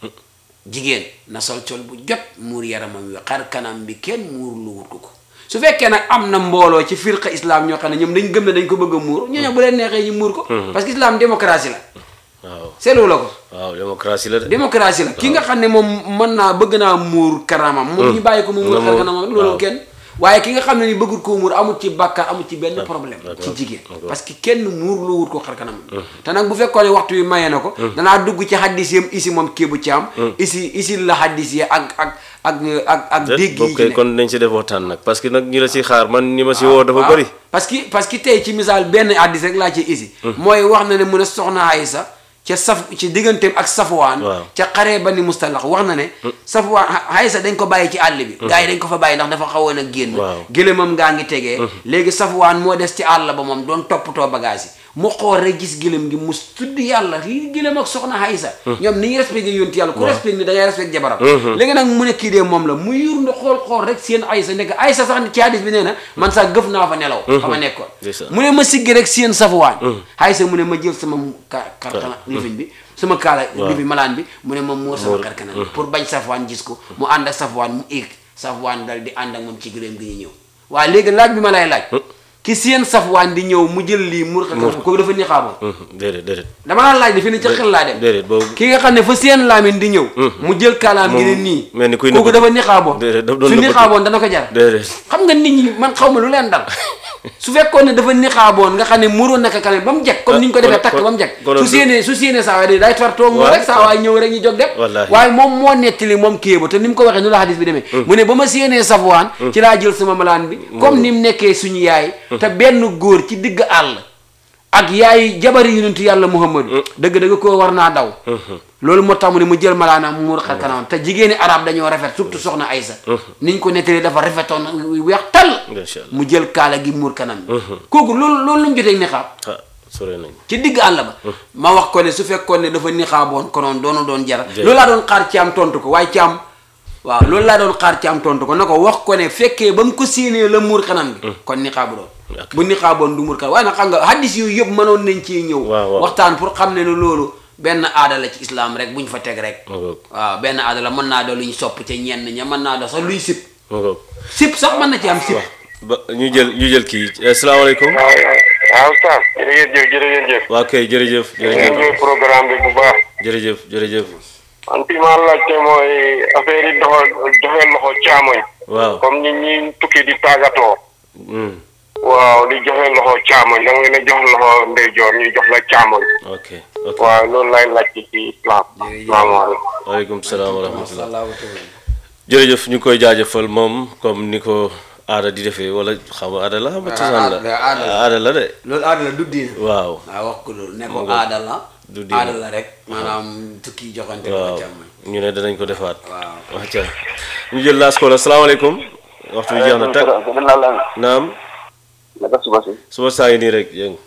jigéen na sol col bu jot muur yaramam wi xar kanam bi kenn muur lu wut ko ko su fekkee nag am na mbooloo ci firqa islam ñoo xam ne ñoom dañ gëm ne dañ ko bëgg a muur ñooñu bu leen neexee ñu muur ko parce que islam démocratie la waaw seetlu la ko waaw démocratie la de démocratie la ki nga xam ne moom mën naa bëgg naa muur kanamam moom ñu bàyyi ko mu muur Na xar muur, kanamam loolu waaw. kenn waaye ki nga xam ne ni bëggul koo muur amul ci bàkkaar amul ci benn problème d'accord, ci jigéen d'accord. parce que kenn muur lu wut ko xar kanamam te nag bu fekkoon ne waxtu wi mayee na ko danaa dugg ci xaddis yam isi moom kéebu ci am isi isi la xaddis yi ak ak ak ak ak dégg yi boobu ci kay ne kon nañ si def waxtaan nag parce que nag ñi la si xaar man ñi ma si woo dafa waaw. bëri parce que parce que tey ci misaal benn addis rek laa ci isi mooy wax na ne mu ne soxna Aysa ca saf ci digganteem ak Safwaan Waaw. ca xaree ba ni mustalax wax na ne Safwaan Aysa dañ ko bàyyi ci àll bi gars yi dañ ko fa bàyyi ndax dafa xawoon a génn Waaw. gëlëmam ngaa ngi tegee léegi Safwaan moo des ci àll ba moom doon toppatoo bagage yi mu xool rek gis gëlëm gi mu tudd yàlla lii gëlëm ak soxna Aysa ñoom ni ñu respecté yonti yàlla ku respecté ni da ngay respecté jabaram léegi nag mu ne kii dee moom la mu yur nda xool xool rek seen Aysa nekk Aysa sax ci hadis bi nee na man sax gëf naa fa nelaw fa ma nekkoon Ndeysaan. mu ne ma siggi rek seen safwaan Aysa mu ne ma jël sama ka karkana lifin bi sama kaala lifi malaan bi mu ne ma muur sama karkana bi pour bañ safwaan gis ko mu ànd ak safwaan mu éeg safwaan dal di ànd ak moom ci gëléem gi ñu ñëw waaye léegi laaj bi ma lay laaj ki seen safwaan di ñëw mu jël lii muur karkana kooku dafa niqaaboon déedéet déedéet dama la laaj dafa ne ca xel laa dem déedéet boobu ki nga xam ne fa seen laamin di ñëw mu jël kaalaam gi ne Moom nii mel ni kuy kooku nëbbatu. dafa niqaaboon Déedéet, daf doon su nëbbatu. niqaaboon dana ko jar déedéet xam nga nit ñi man xaw ma lu leen dal su fekkoon ne dafa nixaaboon nga xam ne muroon naka kanam ba mu jag comme ni ñu ko defee takk ba mu jag kon- su séenee su séenee saa waay day tar toog mu waaw, rek saa waay ñëw rek ñu jóg dem Wallaahi. waaye moom moo nettali moom kii ba te ni mu ko waxee nu la xadis bi demee mu ne ba ma séenee safwaan ci laa jël sama malaan bi comme ni mu nekkee suñu yaay te benn góor ci digg àll ak yaay jabari yonentu yàlla muhammadu dëgg-dëgg koo war naa daw loolu moo tax mu ne mu jël malaanaam mu muur xar kanamam te jigéeni arab dañoo rafet surtout soxna Aysa niñ ko nettalee dafa rafetoon weex tal Masha Allah. mu jël kaala gi muur kanam bi kooku loolu loolu lu mu jotee nixaab ah sore nañ ci digg àll ba ma wax ko ne su fekkoon ne dafa nixaaboon konoon doonu doon jara Jërëjëf. loolu laa doon xaar ci am tontu ko waaye ci am waaw loolu laa doon xaar ci am tontu ko na ko wax ko ne fekkee ba mu ko séenee la muur kanam bi kon nixaabu doon D'accord. bu nixaaboon du muur kanam waaye nag xam nga hadis yooyu yëpp mënoon nañ ci ñëw Waaw, waaw. waxtaan pour xam ne ne loolu benn aada la ci islam rek bu ñu fa teg rek ma ngoog waaw benn aada la mën naa doon lu ñu sopp ca ñenn ña mën naa doon sax luy sip ma ngoog sip sax mën na ci am sip ba ñu jël ñu jël kii asalaamaaleykum waaw waaw Oustaz jërëjëf jërëjëf waa kay jërëjëf ngeen jërëjëf ñëw programme bi bu baax jërëjëf jërëjëf man fi ma laajte mooy affaire yi doxal joxe loxo caamoñ waaw comme ñi ñi tukki di tàggatoo Hmm, waaw di joxe loxo caamoñ da nga leen a jox loxo ndeyjoor ñuy jox la caamoñ ok ok waaw loolu lay laajte ci islam Jërëjëf. salaamaaleykum waaleykum salaam wa rahmatullah sallallahu taala jërëjëf ñu ngi koy jaajëfal moom comme ni ko aada di defee wala xam nga aada la xam nga cosaan la aada- aada la. aada la de loolu aada la du diine waaw waaw wax ko loolu ne ko Mu ngoog. aada la Du diine. aada la rek maanaam tukki joxante waaw ko càmmoñ ñu ne danañ ko defaat waaw wacca ñu jël laas ko la salaamaaleykum waxtu bi jeex na tag naam naka suba si suba saa ngi nii rek yëng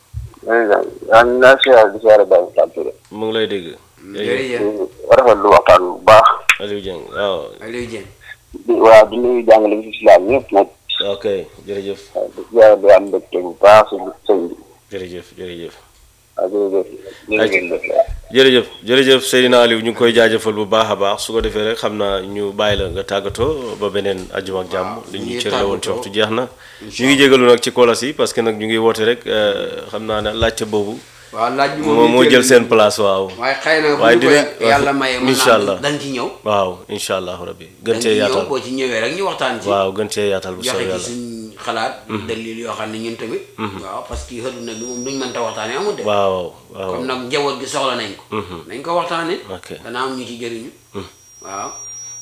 yaa ngi naa siyaar di siyaare Baye Fall Touré mu ngi lay dégg jërëjëf rafetlu waxtaan bu baax Aliou Dieng waaw Aliou Dieng di waaw di nuyu jàngale bi si islam ñëpp nag ok jërëjëf waaw di siyaare di am mbégte bu baax si sëñ bi jërëjëf jërëjëf waaw jërëjëf jërëjëf jërëjëf jërëjëf Seydina Aliou ñu ngi koy jaajëfal bu baax a baax su ko defee rek xam naa ñu bàyyi la nga tàggatoo ba beneen ajjuma ak jàmm li ñu ñu ngi cër la woon ci tàggatoo. waxtu jeex na ñu ngi jégalu nag ci kolas yi parce que nag ñu ngi woote rek euh, xam naa ne laajte boobu waaw laaj bi moo moo jël seen place waaw waaye xëy na bu waaye ñu ko dinañ- yàlla maye mën incha naa allah. dañ ci ñëw waaw incha allahu rabbi gën dañ cee ci ñëw yaatal boo ci ñëwee rek ñu waxtaan ci waaw gën cee yaatal bu joxe soobee ci yàlla suñ xalaat dalil yoo xam ne ñun tamit waaw parce que xëdu nag bi moom duñ mënta waxtaane amul de waaw waaw comme nag njaboot gi soxla nañ ko nañ ko waxtaane ok dana am ñu ci jëriñu waaw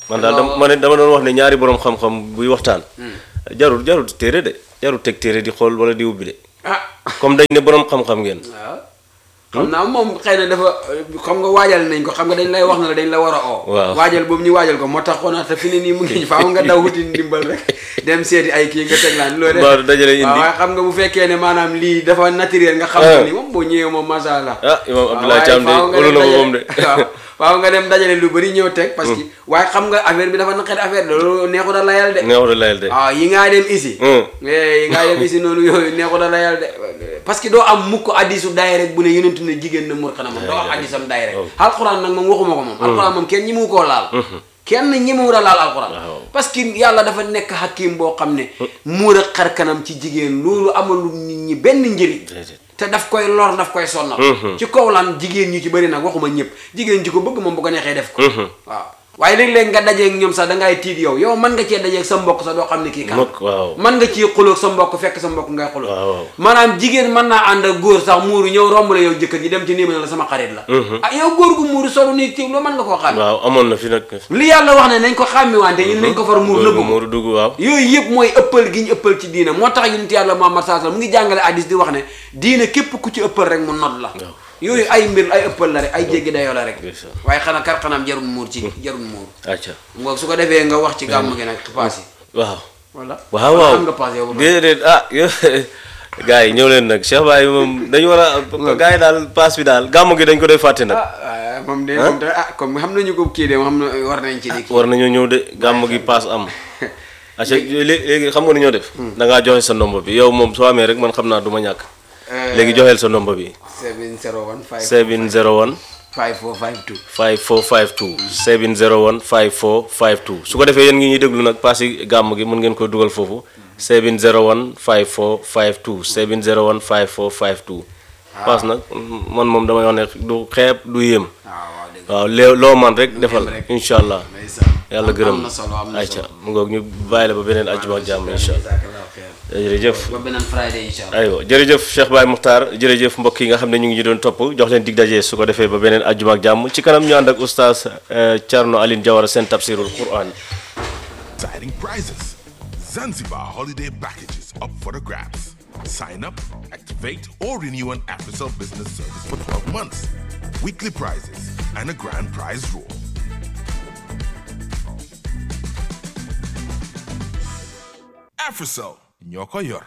man daal dama ma ne dama doon wax ne ñaari borom xam-xam buy waxtaan jarul jarul téere de jarul teg téere di xool wala di ubbi de ah comme dañ ne borom xam-xam ngeen waaw xam naa moom xëy na dafa xam nga waajal nañ ko xam nga dañ lay wax na la dañ la war a oo Waaw. waajal boobu ñu waajal ko moo tax xoonaa te fi ne nii mu ngi faaw nga daw wuti ndimbal rek dem seeti ay kii nga teg laan loolu Mbaa du dajale indi. waaw waaye xam nga bu fekkee ne maanaam lii dafa naturel nga xam Ah. ne ni moom boo ñëwee moom masha Allah ah imam waaw, Abdoulaye waaye Thiam de faaw nga olu dem na ko dajale- moom de waaw faaw nga dem dajale lu bëri ñëw teg parce que waaye xam nga affaire bi dafa naqari affaire de loolu neexut a layal de neexut a layal de waaw yi ngaa dem isi Hmm. eh yi ngaa dem isi noonu yooyu neexut a layal de parce que doo am mukk addisu daay rek bu ne yonentu ne jigéen na mur xanamam doo am addisam daay rek alxuraan nag moom waxuma ko moom alxuraan moom kenn ñi mu koo laal kenn ñi mu a laal alxuraan parce que yàlla dafa nekk hakim boo xam ne muur a xar kanam ci jigéen loolu amalu nit ñi benn njëriñ Déedéet. te daf koy lor daf koy sonnal ci kaw lan jigéen ñi ci bëri nag waxuma ñëpp jigéen ji ko bëgg moom bu ko neexee def ko waaw waaye léeg-léeg nga dajeeg ñoom sax da ngay tiit yow yow mën nga cee dajeeg sa mbokk sax doo xam ne kii kan Mukk, waaw. mën nga ci xulóog sa mbokk fekk sa mbokk ngay xulóog Waaw, waaw. maanaam jigéen mën naa ànd ak góor sax muuru ñëw romb la yow jëkkër ji dem ci nii ma ne la sama xarit la ah yow góor gu muuru solu nii tiw loo mën nga koo xam waaw amoon na fi nag li yàlla wax ne nañ ko xàmmi wante ñun nañ ko far muur góor nëbbu gu ko muuru dugg waaw yooyu yëpp mooy ëppal gi ñu ëppal ci diina moo tax yonent yàlla Muhammad sallallahu alayhi wasallam mu ngi jàngale hadiis di wax ne diina képp ku ci ëppal rek mu not la yooyu ay mbir ay ëppal la rek ay jéggi dayoo la rek Ndeysaan. waaye xanaa kar xanaam jarul muur ci jarul muur acca ngoog su ko defee nga wax ci gàmm gi nag paas yi waaw wala waaw wala waaw xam nga paas yow ba pare. déedéet ah yow gars yi ñëw leen nag Cheikh Baye moom dañu war a gars yi daal paas bi daal gàmmu gi dañ ko doy fàtte nag ah ah, moom de moom de ah comme xam nañu ko kii de xam na war nañ ci di kii war nañoo ñëw de gàmmu gi paas am acca léegi léegi xam nga nu ñoo def da ngaa joxe sa ndombo bi yow moom soo amee rek man xam naa du ma ñàkk léegi joxeel sa ndombo bi 701 701 5452 5452 701 5452 su ko defee yéen ngi ñuy déglu nag paas yi gàmm gi mën ngeen ko dugal foofu 701 5452 701 5452 paas nag man moom damay wax ne du xeeb du yéem waaw waaw dëgg waaw lée loo man rek defal rek. incha allah ndeysaan yàlla gërëm am na solo am na ayca solo mu ngoog ñu bàyyi la ba beneen àjjuma ak jàmm incha allah Jazakallahu khairan. jërëjëf ba beneen Friday incha allah aywa jërëjëf Cheikh Baye Muxtaar jërëjëf mbokk yi nga xam ne ñu ngi ñu doon topp jox leen dig daje su ko defee ba beneen àjjuma ak jàmm ci kanam ñu ànd ak oustaz eh, Thierno Aline Diawara seen tafsirul Quran exciting prizes. Zanzibar holiday packages up for the grabs. Sign up, activate, or renew an AfriCell business service for 12 months. Weekly prizes and a grand prize draw. AfriCell, ñoo yor.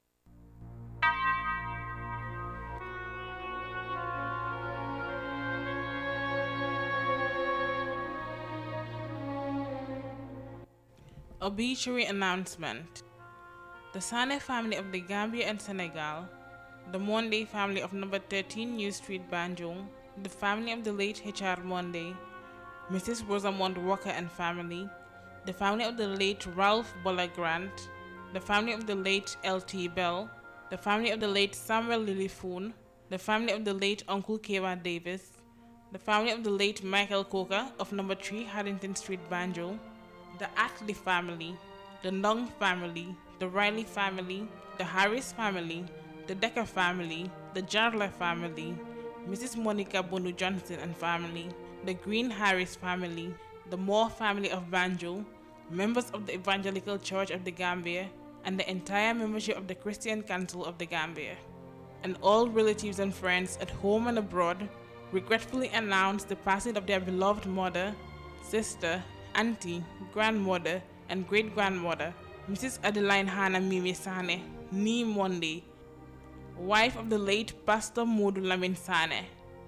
Obituary announcement. The Sane family of the Gambia and Senegal, the Monday family of number 13 New Street, Banjul, the family of the late H.R. Monday, Mrs. Rosamond Walker and family, the family of the late Ralph Bola Grant, the family of the late L.T. Bell, the family of the late Samuel Lilifoon, the family of the late Uncle Kewa Davis, the family of the late Michael Coker of number 3 Haddington Street, Banjul, the Ackley family, the Nung family, the Riley family, the Harris family, the Decker family, the Jarla family, Mrs. Monica Bonu Johnson and family, the Green Harris family, the Moore family of Banjul, members of the Evangelical Church of the Gambia, and the entire membership of the Christian Council of the Gambia. And all relatives and friends at home and abroad regretfully announce the passing of their beloved mother, sister, auntie, grandmother, and great grandmother, Mrs. Adeline Hannah Mimi Sane, Nee Monday, wife of the late Pastor Modu Lamin Sane,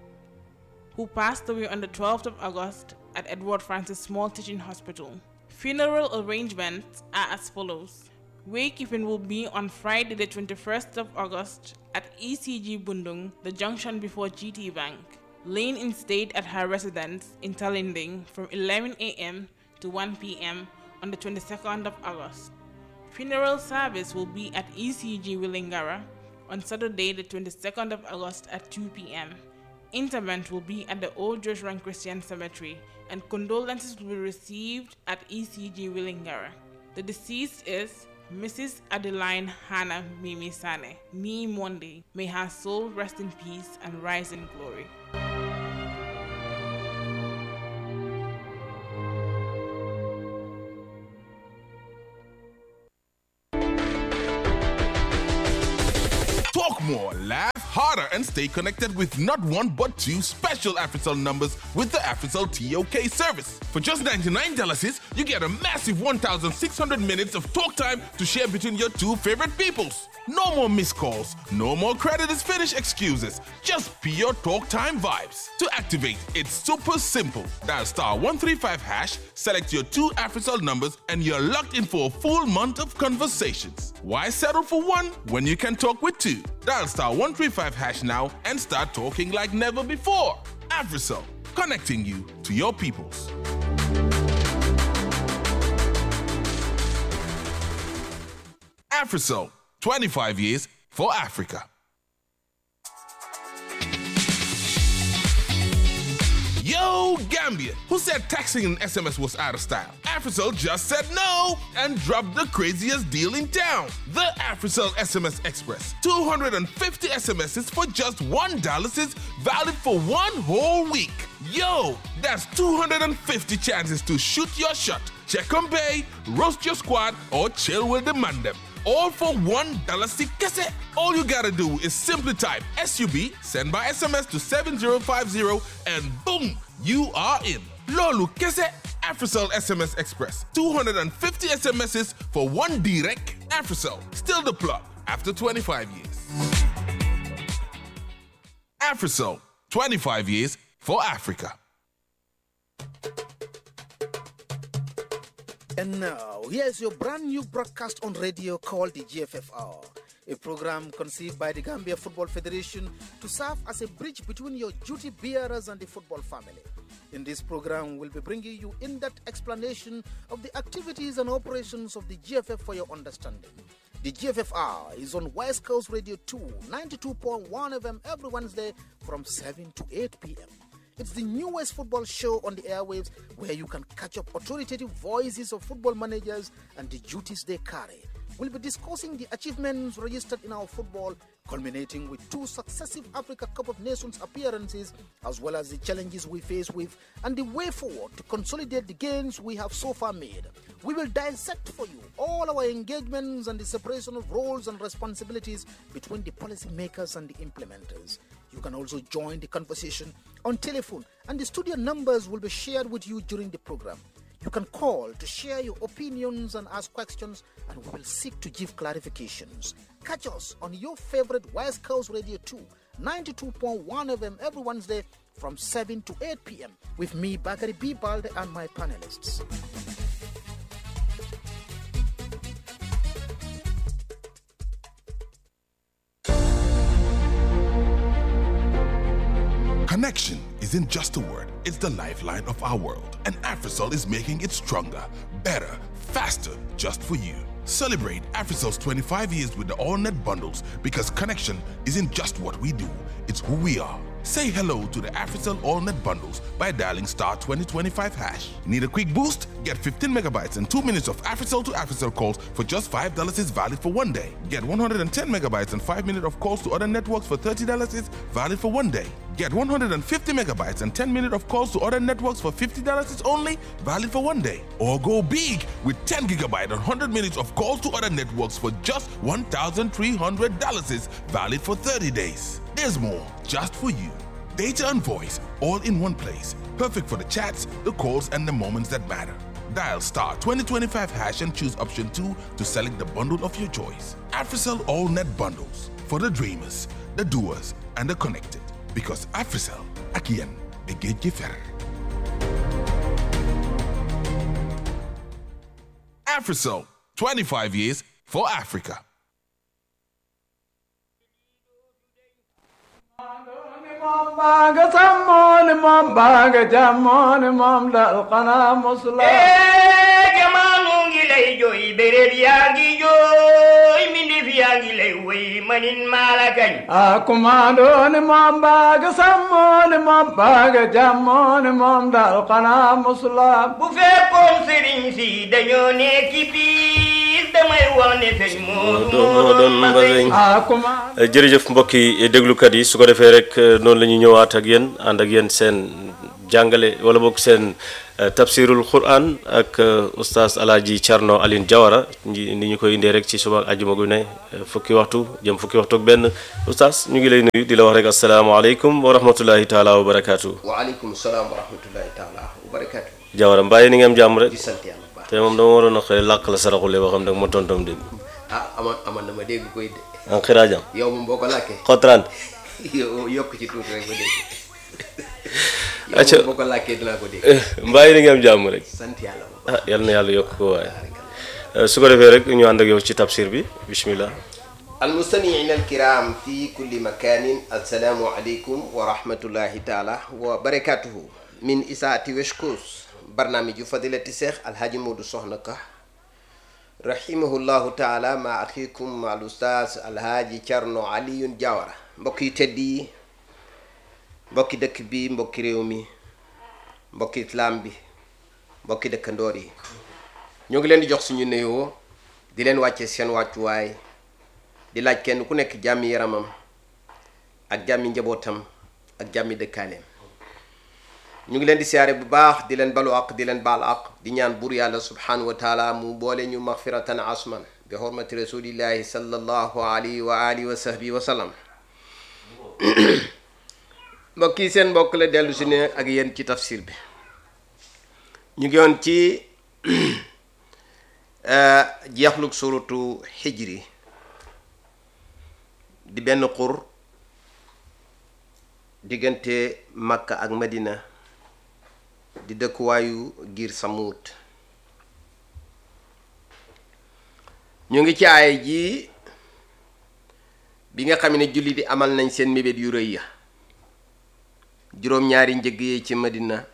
who passed away on the 12th of August at Edward Francis Small Teaching Hospital. Funeral arrangements are as follows. Waykeeping will be on Friday, the 21st of August at ECG Bundung, the junction before GT Bank. Lane in state at her residence in Talinding from 11 a.m. to 1 p.m. on the 22nd of August. Funeral service will be at ECG Willingara on Saturday, the 22nd of August at 2 p.m. Interment will be at the Old Joshua Christian Cemetery, and condolences will be received at ECG Willingara. The deceased is Mrs. Adeline Hannah Mimi Sane, Nee Monday. May her soul rest in peace and rise in glory. harder and stay connected with not one but two special AfriCell numbers with the AfriCell TOK service. For just $99, you get a massive 1,600 minutes of talk time to share between your two favorite peoples. No more missed calls, no more credit is finished excuses, just pure talk time vibes. To activate, it's super simple. Dial star 135 hash, select your two AfriCell numbers, and you're locked in for a full month of conversations. Why settle for one when you can talk with two? Dial star 135 hash now and start talking like never before. AfriCell, connecting you to your peoples. AfriCell, 25 years for Africa. Yo, Gambia, who said texting and SMS was out of style? AfriCell just said no and dropped the craziest deal in town. The AfriCell SMS Express. 250 SMSs for just $1 is valid for one whole week. Yo, that's 250 chances to shoot your shot, check on pay, roast your squad, or chill with the mandem all for one dollar kese. All you gotta do is simply type SUB, send by SMS to 7050, and boom, you are in. Lolu kese. AfriCell SMS Express. 250 SMSs for one direct. AfriCell, still the plug after 25 years. AfriCell, 25 years for Africa. And now, here's your brand new broadcast on radio called the GFFR, a program conceived by the Gambia Football Federation to serve as a bridge between your duty bearers and the football family. In this program, we'll be bringing you in depth explanation of the activities and operations of the GFF for your understanding. The GFFR is on West Coast Radio 2, 92.1 FM every Wednesday from 7 to 8 p.m. It's the newest football show on the airwaves where you can catch up authoritative voices of football managers and the duties they carry. We'll be discussing the achievements registered in our football, culminating with two successive Africa Cup of Nations appearances, as well as the challenges we face with and the way forward to consolidate the gains we have so far made. We will dissect for you all our engagements and the separation of roles and responsibilities between the policymakers and the implementers. You can also join the conversation on telephone, and the studio numbers will be shared with you during the program. You can call to share your opinions and ask questions, and we will seek to give clarifications. Catch us on your favorite West Coast Radio 2, 92.1 FM every Wednesday from 7 to 8 p.m. with me, Bakari B. Balde, and my panelists. Connection isn't just a word, it's the lifeline of our world. And AfriCell is making it stronger, better, faster, just for you. Celebrate AfriCell's 25 years with the AllNet bundles because connection isn't just what we do, it's who we are. Say hello to the AfriCell AllNet bundles by dialing star 2025 hash. Need a quick boost? Get 15 megabytes and 2 minutes of AfriCell to AfriCell calls for just $5 is valid for one day. Get 110 megabytes and 5 minutes of calls to other networks for $30 is valid for one day. Get 150 megabytes and 10 minutes of calls to other networks for $50 is only valid for one day. Or go big with 10 gigabyte and 100 minutes of calls to other networks for just $1,300 is valid for 30 days. There's more just for you. Data and voice all in one place. Perfect for the chats, the calls, and the moments that matter. Dial star 2025 hash and choose option 2 to select the bundle of your choice. AfriCell All Net Bundles for the dreamers, the doers, and the connected. Because AfriCell, akian, de Fer. AfriCell, 25 years for Africa. baaga sammooni moom baaga jammooni moom dal xanaa musula jamaanu ngi lay jooy béréb yaa ngi jooy mbindéef yaa ngi lay woy manin maala kañ a kumaandooni moom baaga sammooni moom baaga jammooni moom dal xanaa musula bu fekkoon sëriñ si dañoo nekki piis damay wax ne sëñ Moodu moo doon mbaseñ a kumaan jërëjëf mbokki déglukat yi su ko defee rek noonu la ñu ñëwaat ak yéen ànd ak yéen seen jàngale wala boog seen tafsirul quran ak oustaz alaaji Thierno Aline Diawara ni ñu koy indee rek ci suba ajuma gu ne fukki waxtu jëm fukki waxtu ak benn oustaz ñu ngi lay nuyu di la wax rek asalaamaaleykum wa rahmatullahi taala wa barakaatu. waaleykum salaam wa rahmatullahi taala wa barakaatu. Diawara mbàyyi ni nga am jàmm rek. di sant yàlla bu baax te moom dama waroon a xëy làkk la saraxule boo xam ne ma tontom dégg. ah amoon amoon na ma dégg koy de. en xiraajam. yow moom boo ko làkkee. xotraan. yow yokk ci tuuti rek ba dégg. acca yow moom boo ko làkkee dinaa ko dégg. mbàyyi ni nga am jàmm rek. sant yàlla bu ah yal na yàlla yokk ko waaye. su ko defee rek ñu ànd ak yow ci tafsir bi bismillah. المستمعين الكرام في كل مكان السلام عليكم ورحمة الله تعالى وبركاته من إساءة وشكوس برنامج فضيلة الشيخ الحاج مودو صحنك رحمه الله تعالى مع أخيكم مع الأستاذ الحاج Thierno Alioune Diawara mbokk yi tedd yi mbokki dëkk bi mbokki réew mi mbokki islam bi mbokki dëkkandoor yi ñoo ngi leen di jox suñu nuyoo di leen wàcce seen wàccuwaay di laaj kenn ku nekk jàmmi yaramam ak jàmmi njabootam ak jàmmi dëkkaaleem ñu ngi leen di siyaare bu baax di leen balu ak di leen baal ak di ñaan buur yàlla subhanahu wa taala mu boole ñu maxfiratan asman bi xormati rasulillahi sallallahu alayhi wa alihi wa sahbihi wa sallam mbokk yi seen mbokk la dellu si ne ak yéen ci tafsir bi ñu ngi yoon ci jeexlug suratu xijri di benn xur diggante makka ak madina di dëkkuwaayu giir samuut ñu ngi ci aay ji bi nga xam ne julli di amal nañ seen mébét yu rëy ya juróom-ñaari njëg yi ci madina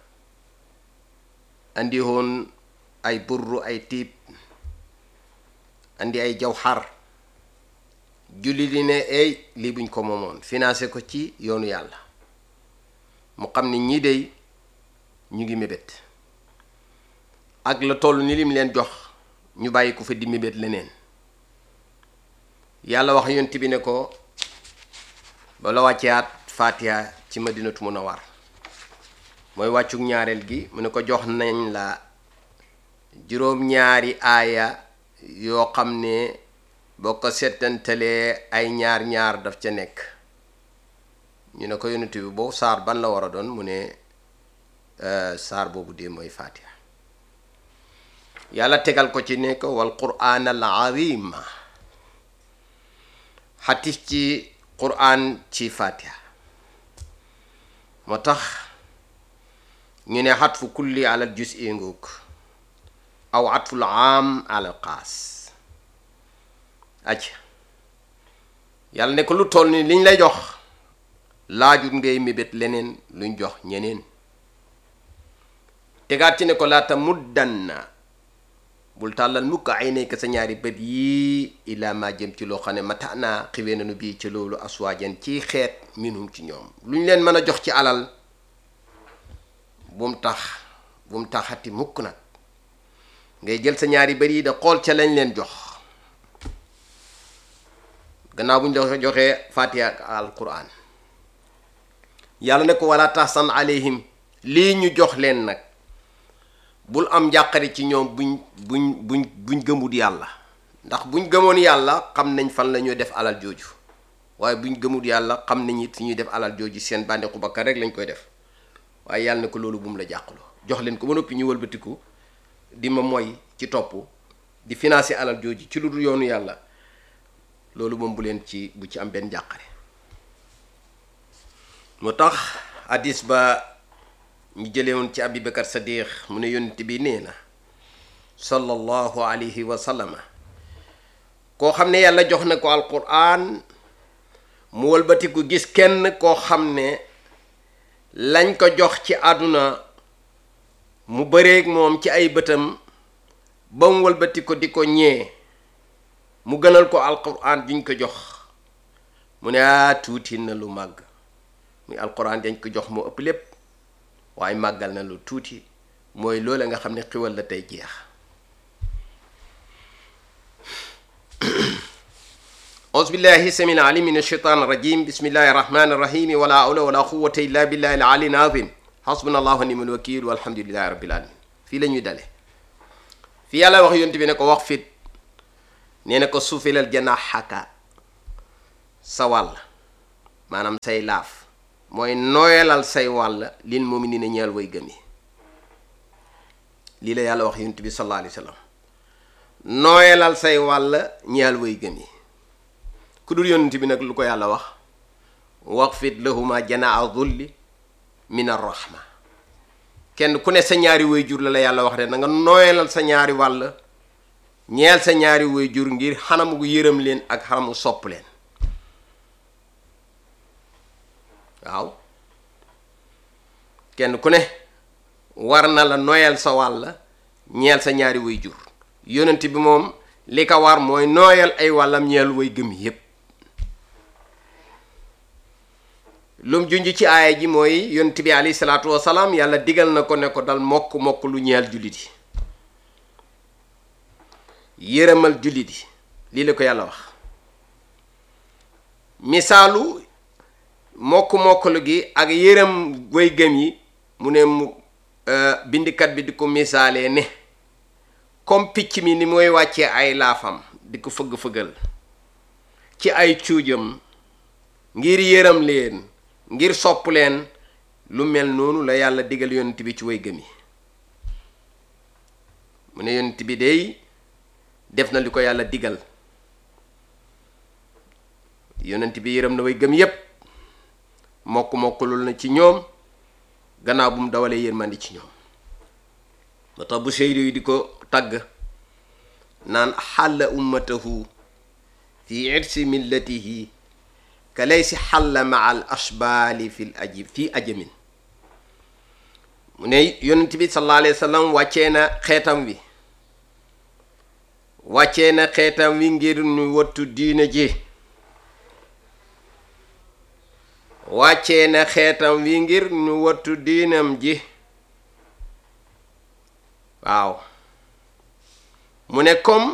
andi woon ay burru ay tiib andi ay jawxar julli di ne ey lii buñ ko moomoon financé ko ci yoonu yàlla mu xam ne ñii dey ñu ngi mébét ak la toll ni lim leen jox ñu bàyyi ko fa di mébét leneen yàlla wax yonent bi ne ko ba la wàcceaat faatiha ci madinatu munawwar mooy wàccuk ñaareel gi mu ne ko jox nañ la juróom-ñaari aaya yoo xam ne boo ko settantalee ay ñaar ñaar daf ca nekk ñu ne ko yonent bi boobu saar ban la war a doon mu ne saar boobu dee mooy faatiha yàlla tegal ko ci ne ko wal quraan al azim xatif ci quraan ci faatiha moo tax ñu ne xatfu kulli alal jus i ngoog aw xatful am alal xaas acc yàlla ne ko lu toll ni liñ lay jox laajut ngay mébét leneen luñ jox ñeneen tegaat ci ne ko laata muddanna bul tàllal mukk ay nekk sa ñaari bët yii ilaa ma jëm ci loo xam ne mata naa xiwee nañu bii ci loolu aswaajan ci xeet minhum ci ñoom luñ leen mën a jox ci alal bum tax bum taxati mukk nag ngay jël sa ñaari bët yi da xool ca lañ leen jox gannaaw bu ñu la joxee fatiha ak alquran yàlla ne ko wala tahsan alayhim lii ñu jox leen nag bul am njàqare ci ñoom buñ buñ buñ buñ gëmut yàlla ndax buñ gëmoon yàlla xam nañ fan la ñuy def alal jooju waaye buñ gëmut yàlla xam nañ it fi ñuy def alal jooju seen bànneexu bakkan rek lañ koy def waaye yàlla ne ko loolu bu mu la jàqaloo jox leen ko ba noppi ñu wëlbatiku di ma moy ci topp di financer alal jooju ci lu dul yoonu yàlla loolu moom bu leen ci bu ci am benn jàqare moo tax hadis ba ñu jëlee woon ci abi bakar sadiq mu ne yonent bi nee na sallallahu alayhi wa sallama koo xam ne yàlla jox na ko alquran mu wëlbatiku gis kenn koo xam ne lañ ko jox ci àdduna mu bëreeg moom ci ay bëtam ba mu wëlbati ko di ko ñee mu gënal ko alquran juñ ko jox mu ne ah tuuti na lu màgg muy alquran dañ ko jox moo ëpp lépp waaye màggal na lu tuuti mooy loola nga xam ne xiwal la tey jeex أعوذ بالله السميع العليم من الشيطان الرجيم بسم الله الرحمن الرحيم ولا حول ولا قوة إلا بالله العلي العظيم hasbunallahu wa ni'mal wakil walhamdulillahi rabbil alamin fii la ñuy dale fi yàlla wax yonent bi ne ko wax fit nee na ko suufilal janaahaka sa wàll maanaam say laaf mooy nooyalal say wàll lil mu'minina ñeel way gëm yi lii la yàlla wax yonent bi sallallahu alayhi wa sallam nooyalal say wàll ñeel way gëm yi ku dul yonent bi nag lu ko yàlla wax waqfit lahuma janaa dhulli min arrahma kenn ku ne sa ñaari way jur la la yàlla wax de na nga nooyalal sa ñaari wàll ñeel sa ñaari way jur ngir xanamu gu yërëm leen ak xanamu sopp leen waaw kenn ku ne war na la nooyal sa wàll ñeel sa ñaari way jur yonent bi moom li ko war mooy nooyal ay wàllam ñeel way gëm yépp lum junj ci aaya ji mooy yonent bi alayhi salaatu wasalaam yàlla digal na ko ne ko dal mokk mokk lu ñeel jullit yi yërëmal jullit yi lii la ko yàlla wax misaalu mokk mokkalu gi ak yërëm way gëm yi mu ne mu bindikat bi di ko misaalee ne comme picc mi ni mooy wàccee ay laafam di ko fëgg-fëggal ci ay cuujam ngir yërëm leen ngir sopp leen lu mel noonu la yàlla digal yonent bi ci way gëm yi mu ne yonent bi dey def na li ko yàlla digal yonent bi yërëm na way gëm yépp mokk mokkulul na ci ñoom gannaaw bu mu dawalee yërmandi ci ñoom moo tax bu seyri yi di ko tagg naan xàlla ummatahu fi irsi millatihi ka laysi xàlla maa al ashbaali fi aji fi ajamin mu ne yonent bi sallallahu alayhi wa sallam wàccee na xeetam wi wàccee na xeetam wi ngir ñu wattu diina ji wàccee na xeetam wi ngir ñu wattu diinam ji waaw mu ne comme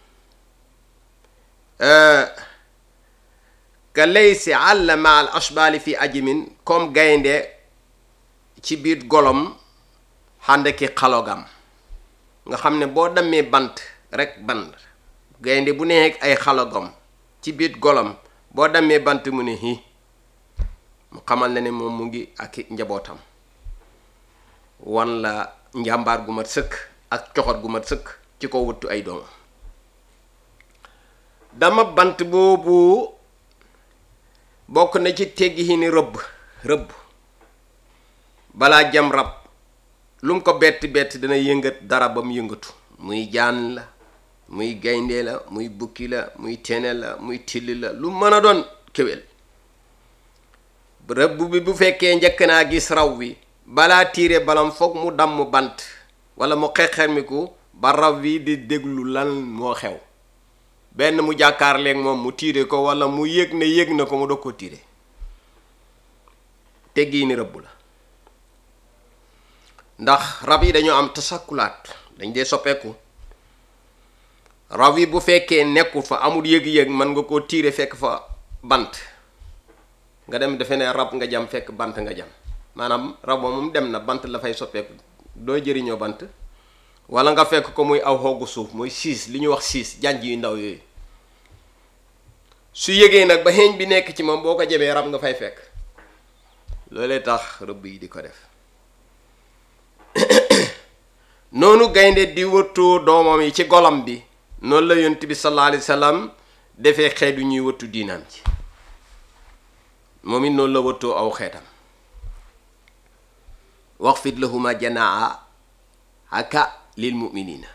ka laysi àlla ma al ashbaali fi ajimin comme gaynde ci biir golom xànd ki xalogam nga xam ne boo demee bant rek bant gaynde bu nekk ay xalogam ci biir golom boo demee bant mu ne hi mu xamal na ne moom mu ngi ak njabootam wan la njàmbaar gu mat sëkk ak coxot gu mat sëkk ci ko wuttu ay doomam dama bant boobu bokk na ci teggi yi ni rëbb rëbb balaa jam rab lu mu ko bett bett dana yëngat dara ba mu yëngatu muy jaan la muy gaynde la muy bukki la muy tene la muy tilli la lu mën a doon kéwél rëbb bi bu fekkee njëkk naa gis raw wi balaa tiire balam foog mu damm bant wala mu xexermiku ba raw wi di déglu lan moo xew benn mu jàkkaarleeg moom mu tiire ko wala mu yëg ne yëg na ko mu doog ko tiire teggi ni rëbb la ndax rab yi dañoo am tasakkulaat dañ dee soppeeku rab yi bu fekkee nekkul fa amul yëg-yëg mën nga koo tiire fekk fa bant nga dem defe ne rab nga jam fekk bant nga jam maanaam rab moom dem na bant la fay soppeeku doo jëriñoo bant wala nga fekk ko muy aw xoogu suuf muy siis li ñuy wax siis janj yu ndaw yooyu su yëgee nag ba xeeñ bi nekk ci moom boo ko jebee rab nga fay fekk loolee tax rëbb yi di ko def noonu gaynde di wëttoo doomam yi ci golam bi noonu la yonent bi sallallahu alayhi wa sallam defee xeetu ñuy wëttu diinaam ci moom it noonu la wëttoo aw xeetam waxfid lahuma janaa haka lil muminina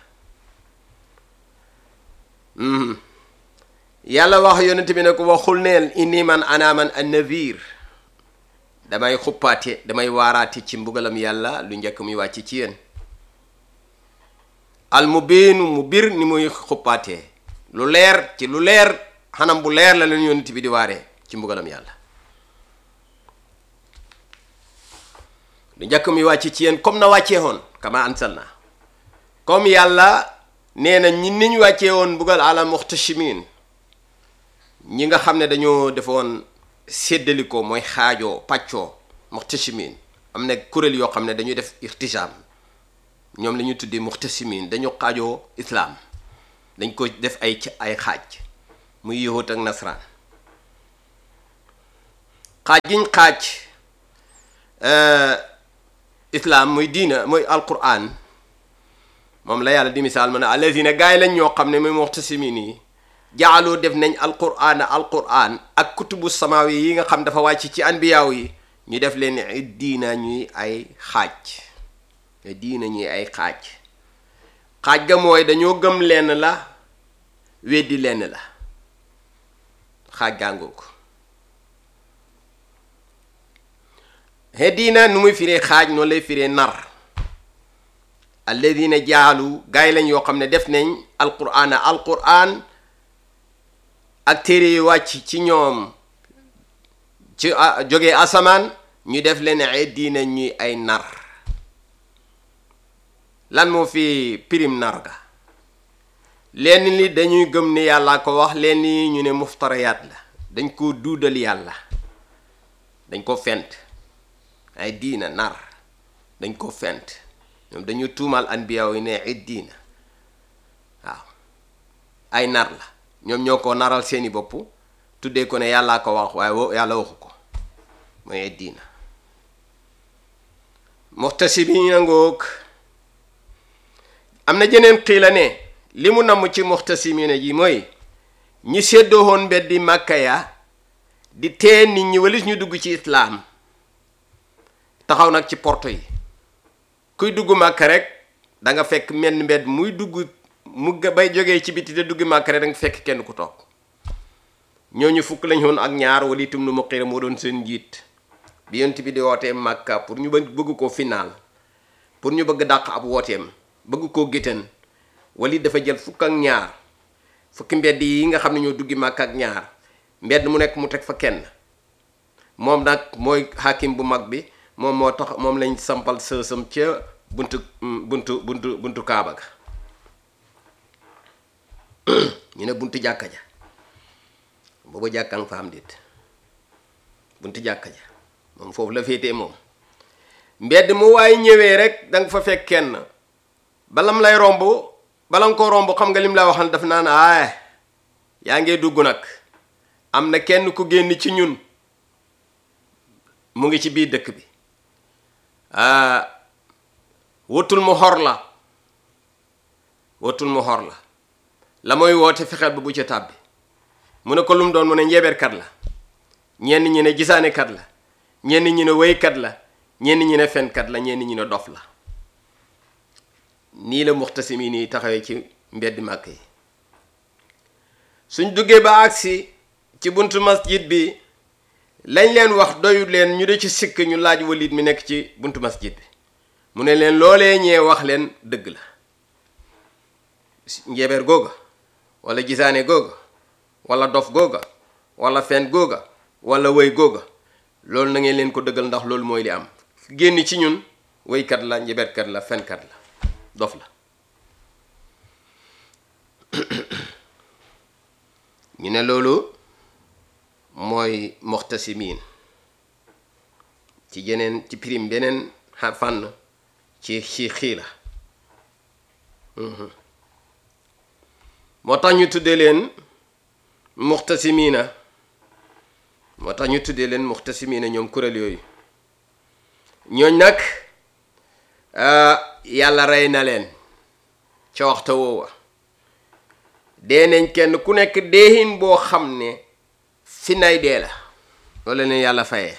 yàlla wax yonent bi ne ko waxul neel inni man ana man annavir damay xuppaate damay waaraate ci mbugalam yàlla lu njëkk muy wàcc ci yéen al mu biinu mu bir ni muy xuppaatee lu leer ci lu leer xanam bu leer la leen yonent bi di waaree ci mbugalam yàlla lu njëkk muy wàcc ci yéen comme na wàccee woon kama ansalna comme yàlla nee na ñi niñ wàccee woon mbugal ala muxtashimin ñi nga xam ne dañoo defoon séddalikoo mooy xaajoo pàccoo muxtashimin am na kuréel yoo xam ne dañuy def irtijaam ñoom la ñuy tuddee muxtasimin dañu xaajoo islaam dañ ko def ay ci ay xaaj muy yahut ak nasraan xaaj giñ xaaj islaam muy diina muy alquran moom la yàlla di misaal ma ne allazina gaay lañ ñoo xam ne muy muxtasimin yi jaaloo def nañ alquran alquran ak kutubu samawi yi nga xam dafa wàcc ci anbiyaaw yi ñu def leen diina ñuy ay xaaj diina ñuy ay xaaj xaaj ga mooy dañoo gëm lenn la weddi lenn la xaaj gàngoo ko he diina nu muy firee xaaj noonu lay firee nar alladina jaalu gaay lañ yoo xam ne def nañ alquraan alquraan ak téere yu wàcc ci ñoom ci jógee asamaan ñu def leen ay diina ñuy ay nar lan moo fi pirim nar ga lenn li dañuy gëm ne yàlla ko wax lenn yi ñu ne muftariyaat la dañ ko duudal yàlla dañ ko fent ay diina nar dañ ko fent ñoom dañu tuumal anbiyaaw yi ne ay diina waaw ay nar la ñoom ñoo ko naral seeni bopp tuddee ko ne yàllaa ko wax waaye wo yàlla waxu ko mooy ay diina muxtasimiina ngoog am na jeneen xiila ne li mu namm ci muxtasimiina ji mooy ñi séddoo woon mbeddi màkka ya di tee nit ñi walis ñu dugg ci islaam taxaw nag ci porto yi kuy dugg màkka rek da nga fekk menn mbedd muy dugg mu bay jógee ci biti te dugg màkka rek da nga fekk kenn ku toog ñooñu fukk lañ woon ak ñaar wala itam nu muqira moo doon seen njiit bi yonent bi di wootee màkka pour ñu bëgg ko final pour ñu bëgg dàq ab wooteem bëgg koo géttan wali dafa jël fukk ak ñaar fukki mbedd yi nga xam ne ñoo duggi màkk ak ñaar mbedd mu nekk mu teg fa kenn moom nag mooy hakim bu mag bi moom moo tax moom lañ sampal sësam ca buntu buntu buntu buntu kaaba ga ñu ne buntu jàkka ja booba jàkkan fa am dit buntu jàkka ja moom foofu la féetee moom mbedd mu waaye ñëwee rek danga fa fekk kenn balam lay romb bala nga ko romb xam nga lim la waxal daf naan aay yaa ngee dugg nag am na kenn ku génn ci ñun mu ngi ci biir dëkk bi wutul mu xor la wutul mu xor la la mooy woote fexeel ba bu ca tàbbi mu ne ko lu mu doon mu ne njeeberkat la ñenn ñi ne gisaanekat la ñenn ñi ne wéykat la ñenn ñi ne fenkat la ñenn ñi ne dof la nii la muxtasimi nii taxawee ci mbedd màkk yi suñ duggee ba agsi ci buntu masjid bi lañ leen wax doyut leen ñu de ci sikk ñu laaj walit mi nekk ci buntu masjid bi mu ne leen loolee ñee wax leen dëgg la njeebeer googa wala gisaane googa wala dof googa wala fen googa wala wëy googa loolu na ngeen leen ko dëggal ndax loolu mooy li am génn ci ñun wëykat la njebeerkat la fenkat la dof la ñu ne loolu mooy moxtasimiin ci jeneen ci prime beneen fànn ci ci xii la moo tax ñu tuddee leen muxtasimiina moo tax ñu tuddee leen muxtasimiina ñoom kuréel yooyu ñooñ nag yàlla rey na leen ca waxta woowa dee nañ kenn ku nekk deexin boo xam ne fi nay dee la loolu leen yàlla fayee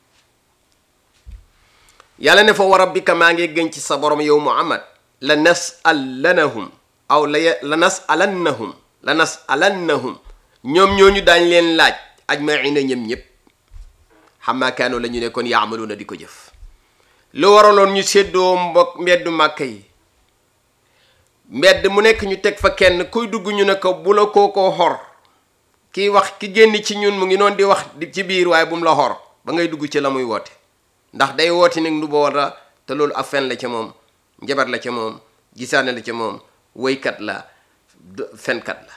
yàlla ne fa wa rabbika maa ngi gën ci sa borom yow muhammad la nasallanahum aw la la nasalannahum la nasalannahum ñoom ñooñu daañ leen laaj ajmaina ñëm ñëpp xammaa kaanoo la ñu ne kon yaamaluuna di ko jëf lu waraloon ñu séddoo mbokk mbeddu màkk yi mbedd mu nekk ñu teg fa kenn kuy dugg ñu ne ko bu la kookoo xor kiy wax ki génn ci ñun mu ngi noonu di wax di ci biir waaye bu mu la xor ba ngay dugg ci la muy woote ndax day woote nag nu boora te loolu ak fen la ca moom njabar la ca moom gisaane la ca moom woykat la fenkat la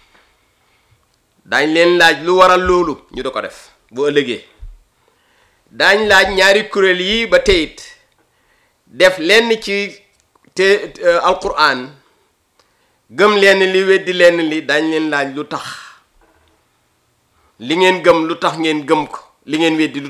dañ leen laaj lu waral loolu ñu da ko def bu ëllëgee daañ laaj ñaari kuréel yi ba teyit def lenn ci te alquran gëm lenn li weddi lenn li dañ leen laaj lu tax li ngeen gëm lu tax ngeen gëm ko li ngeen weddi lu